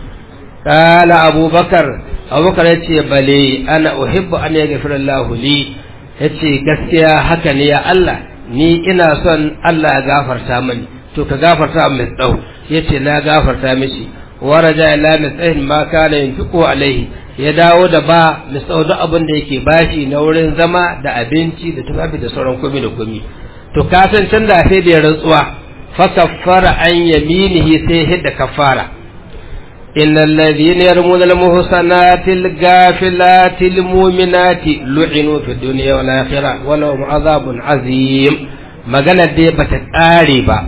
kala abubakar abubakar ya ce bale ana uhibbu an yaghfira Allah li yace gaskiya haka ne ya Allah ni ina son Allah ya gafarta mani to ka gafarta mai tsau yace na gafarta mishi waraja ila mitsahin ma kana yunfiqu alaihi ya dawo da ba misau duk abin da yake bashi na wurin zama da abinci da tufafi da sauran komi da komi to ka san can da sai da ya rantsuwa fa kaffara an yaminihi sai hidda kaffara innal ladhina yarmuna al muhsanati al ghafilati al mu'minati lu'inu fi dunya wal akhirah wa lahum azabun azim magana dai bata kare ba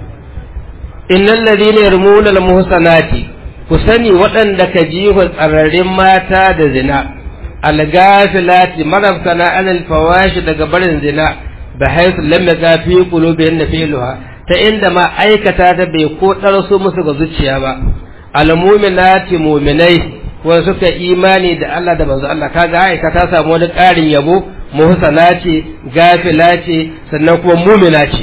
innal ladhina yarmuna al muhsanati ku sani waɗanda ka jihun tsararrin mata da zina algafilati marabtana anil fawashi daga barin zina da haisu lam yaga fi qulubihim filuha ta inda ma aikata ta bai ko ɗarsu musu ga zuciya ba almu'minati mu'minai wanda suka imani da Allah da manzo Allah kaga aika ta samu wani ƙarin yabo muhsana ce gafila ce sannan kuma mu'mina ce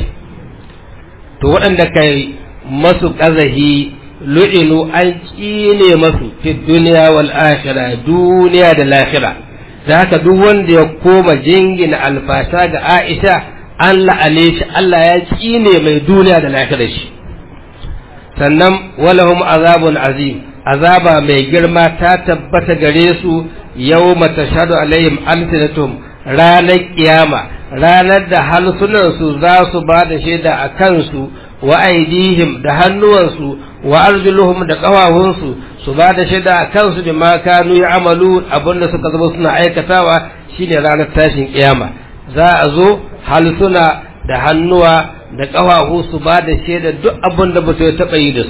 to waɗanda kai masu ƙazahi lu'inu an ƙine masu fi duniya wal akhira duniya da lahira da haka duk wanda ya koma jingina alfasha ga Aisha an la'ane shi Allah ya ƙine mai duniya da lahira shi sannan walahum azabun azim azaba mai girma ta tabbata gare su yau matashadu alaihim alsinatum ranar kiyama ranar da halsunansu za su ba da shaida a kansu wa aidihim da hannuwansu wa arjuluhum da ƙawahunsu su ba da shaida a kansu bi ma kanu ya'malu abinda suka zama suna aikatawa shine ranar tashin kiyama za a zo halsuna da hannuwa da ƙafafu su ba da shaida duk abin da ba su taɓa yi da su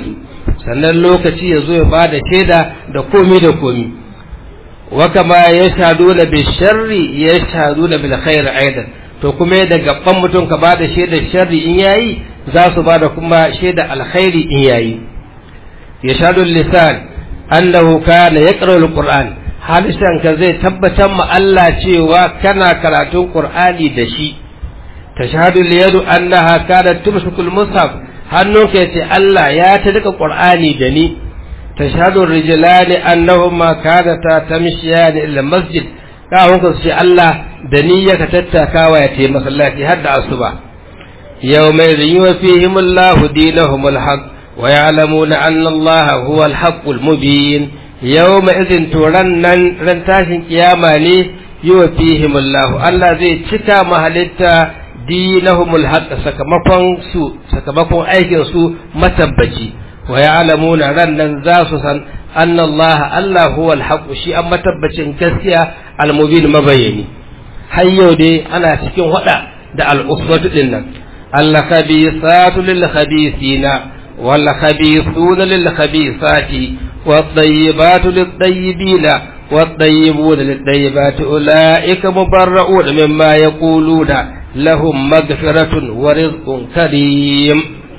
sannan lokaci ya zo ya ba da shaida da komi da komi wa kama ya shahadu na bil sharri ya shahadu na bil khair aidan to kuma da gaban mutum ka ba da shaidar sharri in yayi za su ba da kuma shaida alkhairi in yayi ya shahadu lisan annahu kana yaqra alquran halishan ka zai tabbatar ma Allah cewa kana karatun qur'ani da shi tashhadu liyadu annaha kanat tumsiku almushaf hannunka yace Allah ya ta duka qur'ani da ni tashhadu rijlani annahuma kanata tamshiyani ila masjid kawun ka ce Allah da ni ya ka tattakawa ya tayi masallaci har da asuba yawma yuwa fihim Allah dinahumul haqq wa ya'lamuna anna Allah huwa al-haqqul mubin yawma idhin turannan ran tashin kiyama ne yuwa fihim Allah Allah zai cika mahalitta dinahumul haqq sakamakon su sakamakon aikin su matabbaci wa ya'lamuna rannan za su san anna Allah Allah huwa al-haqq shi an matabbacin gaskiya al-mubin mabayani har yau dai ana cikin hada da al-usbatu din nan al-khabisatu lil-khabisina wal-khabisuna lil-khabisati wat-tayyibatu lit-tayyibina wat-tayyibuna lit-tayyibati ulaika mubarra'una mimma yaquluna lahum maghfiratun wa rizqun karim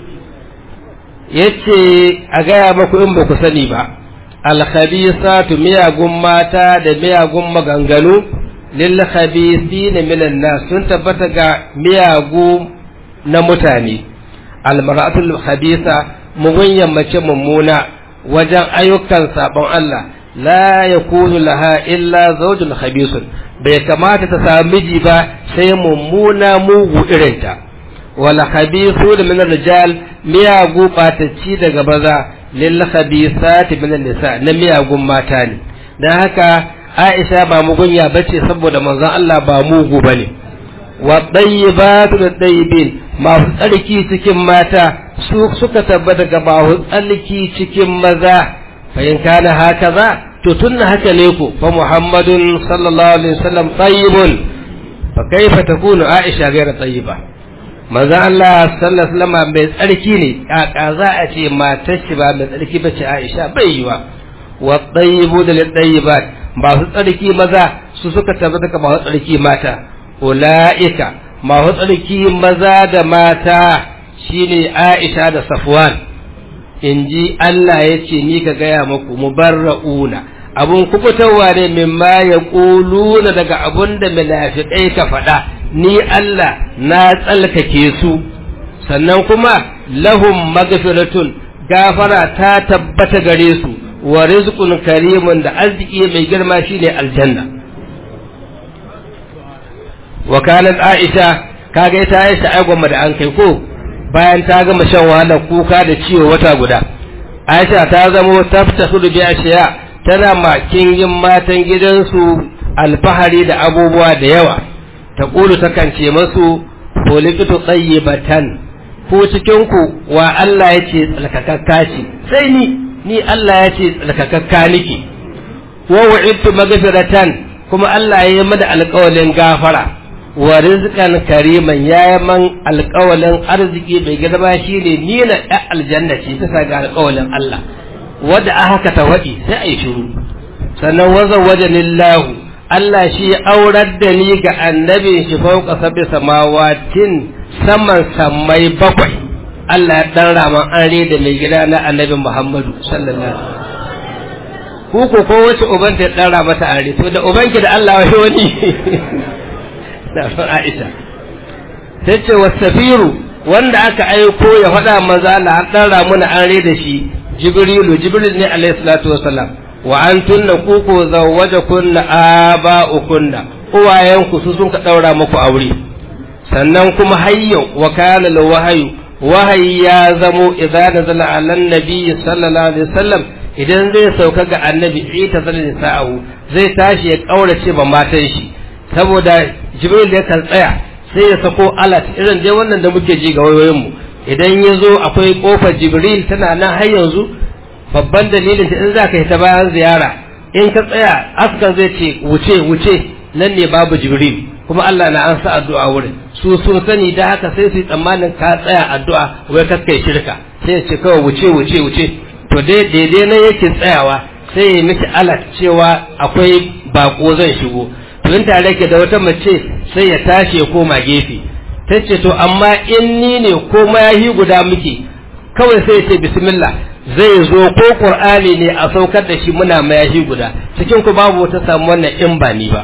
yace a gaya maku in ba ku sani ba alkhabisatu miyagun mata da miyagun maganganu lil khabisina minan nas sun tabbata ga miyagu na mutane almar'atul khabisa mugunyan mace mummuna wajen ayyukan sabon Allah la yakunu laha illa zawjun khabisun bai kamata ta samu miji ba sai mummuna mugu irinta wala khabisu da min rijal miyagu batacci daga baza lil khabisati min nisa na miyagun mata ne dan haka Aisha ba mugunya bace saboda manzon Allah ba mugu bane wa tayyibatu da tayyibin masu tsarki cikin mata su suka tabbata ga masu tsarki cikin maza fa in kana hakaza to tunna haka ne ko fa Muhammadun sallallahu alaihi wasallam tayyibun fa kaifa takunu Aisha ghayra tayyiba manzon Allah sallallahu alaihi wasallam mai tsarki ne kaka za a ce matar shi ba mai tsarki bace Aisha bai yiwa wa tayyibu da tayyibat masu tsarki maza su suka tabbata ka masu tsarki mata ulaika masu tsarki maza da mata shine Aisha da Safwan inji Allah ya ce ni ka gaya muku mubarra'una abun kubutarwa ne mimma ya ƙuluna daga abun da munafiƙai ka faɗa ni Allah na tsalkake su sannan kuma lahum magfiratun gafara ta tabbata gare su wa rizqun karimun da arziki mai girma shine aljanna wa kanat aisha kaga ita aisha ai gwamma da an kai ko bayan ta gama shan wahalar kuka da ciwo wata guda aisha ta zama taftahu bi ashiya tana makin yin matan gidansu alfahari da abubuwa da yawa ta ƙulu takan ce masu polikitu tsayyibatan ko cikinku wa Allah ya ce tsalkakakka ce sai ni ni Allah ya ce tsalkakakka nike wa wa'idtu magfiratan kuma Allah ya yi mada alƙawalin gafara wa rizqan kariman ya yi man alƙawalin arziki mai girma shine ni na ɗan aljanna ce bisa ga alƙawalin Allah wadda a haka ta waɗi sai a yi shiru sannan wazan wajen Allah shi aurar da ni ga annabin shi fauka sabi samawatin saman sammai bakwai Allah ya dan raman an da mai gida na annabi Muhammadu sallallahu alaihi ku ko ko wace uban ta dan rama ta are to da ubanki da Allah wai wani da Aisha tace wasafiru wanda aka aiko ya faɗa maza Allah an dan ramu na an da shi Jibrilu Jibril ne alaihi salatu wasalam wa an tunna kuku zawaja kunna aba ukunna uwayenku su sun ka daura muku aure sannan kuma hayyo wa kana la wahayu wahayi ya zamo idza nazala ala nabi sallallahu alaihi wasallam idan zai sauka ga annabi ita zalin sa'ahu zai tashi ya kaurace ba matan shi saboda jibril ya kan tsaya sai ya sako alat irin dai wannan da muke ji ga wayoyin mu idan ya zo akwai kofar jibril tana nan har yanzu babban dalilin in za ka yi ta bayan ziyara in ka tsaya askan zai ce wuce wuce nan ne babu jibril kuma Allah na an sa addu'a wurin su sun sani da haka sai su yi tsammanin ka tsaya addu'a wai ka kai shirka sai ya ce kawai wuce wuce wuce to daidai na yake tsayawa sai ya miki alat cewa akwai bako zan shigo to in tare ke da wata mace sai ya tashi ya koma gefe ta ce to amma in ni ne ko mayahi guda muke kawai sai ya ce bismillah zai zo ko qur'ani ne a saukar da shi muna mayahi guda cikin ku babu wata samu wannan in ba ni ba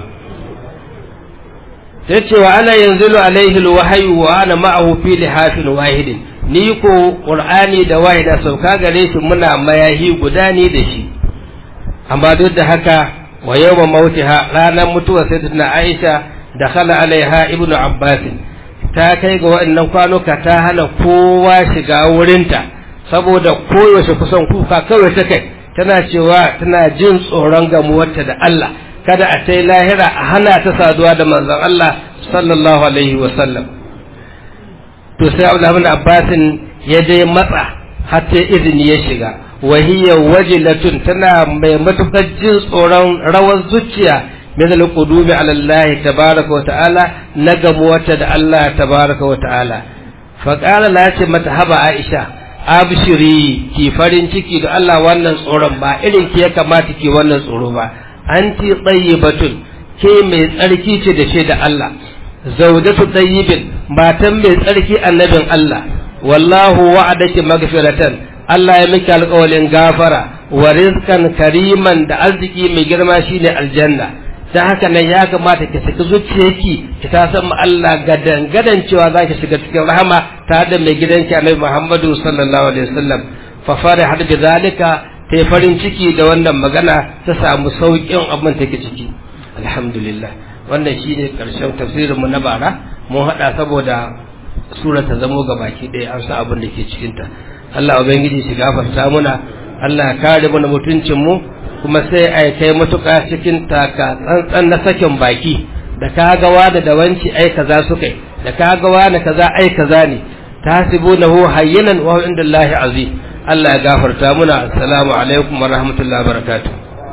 ta ce wa ana yanzilu alaihi alwahyu wa ana ma'ahu fi lihafin wahidin ni ko qur'ani da wahida sauka gare shi muna mayahi guda ni da shi amma duk da haka wa yawma mautiha ranar mutuwa sayyidatuna Aisha da khala alaiha ibnu Abbas ta kai ga waɗannan kwanuka ta hana kowa shiga wurinta saboda koyaushe kusan kuka kawai ta kai tana cewa tana jin tsoron gamuwarta da Allah kada a ta lahira a hana ta saduwa da manzon Allah sallallahu alaihi wa sallam to sai Abdullah ibn Abbas ya je matsa har sai izini ya shiga wahiyar wajilatun tana mai matukar jin tsoron rawar zuciya min al-qudumi ala Allah tabaraka wa ta'ala na gamuwata da Allah tabaraka wa ta'ala fa qala la ce mata haba Aisha abshiri ki farin ciki da Allah wannan tsoron ba irin ki ya kamata ki wannan tsoro ba anti tayyibatun ke mai tsarki ce da ce da Allah zawjatu tayyibin matan mai tsarki annabin Allah wallahu wa'adaki magfiratan Allah ya miki alƙawalin gafara wa rizkan kariman da arziki mai girma shine aljanna dan haka nan ya kamata ki saki zuciyarki ki ta san mu Allah gadan gadan cewa zaki shiga cikin rahama tare da mai gidanki Annabi Muhammadu sallallahu alaihi wasallam fa farihat bi zalika ta farin ciki da wannan magana ta samu sauƙin abin take ciki alhamdulillah wannan shine karshen tafsirin mu na bara mun hada saboda sura ta zamo ga baki ɗaya an sa abin da ke cikinta Allah ubangiji shi gafarta muna Allah ya kare mana mutuncin mu kuma sai ai kai matuƙa cikin taka tsantsan na sakin baki da ka ga wani da wanci ai kaza su kai da ka ga wani kaza ai kaza ne tasibunahu hayyinan wa huwa indallahi azim Allah ya gafarta muna assalamu alaikum wa rahmatullahi wa barakatuh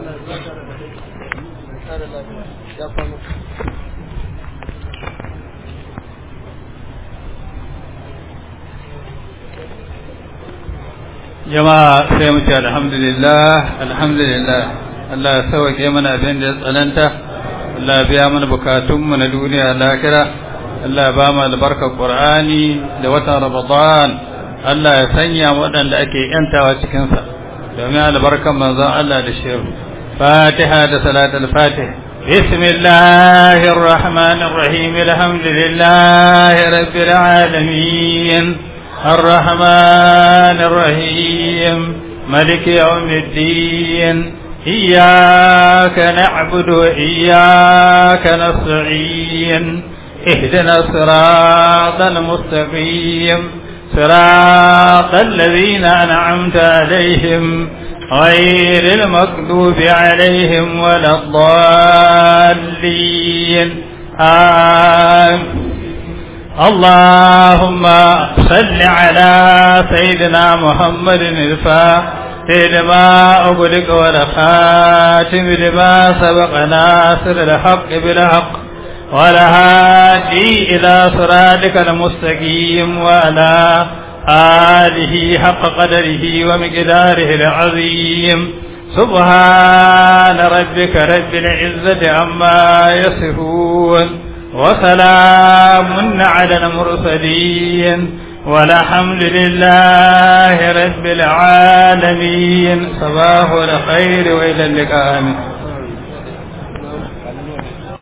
jama'a sai mu ce alhamdulillah alhamdulillah Allah ya sauke mana abin da ya tsananta Allah ya biya mana bukatunmu na duniya lakira Allah ya ba mu albarkar Qur'ani da watan Ramadan Allah ya sanya waɗanda ake yantawa cikin sa domin albarkar manzon Allah da shehu Fatiha da salatul Fatih بسم الله الرحمن الرحيم الحمد لله رب العالمين الرحمن الرحيم ملك يوم الدين إياك نعبد وإياك نستعين اهدنا الصراط المستقيم صراط الذين أنعمت عليهم غير المغضوب عليهم ولا الضالين آمين اللهم صل على سيدنا محمد الفاتح لما أغلق والخاتم لما سبق ناصر الحق بالحق والهادي إلى صراطك المستقيم وعلى آله حق قدره ومقداره العظيم سبحان ربك رب العزة عما يصفون وسلام على المرسلين والحمد لله رب العالمين صباح الخير وإلى اللقاء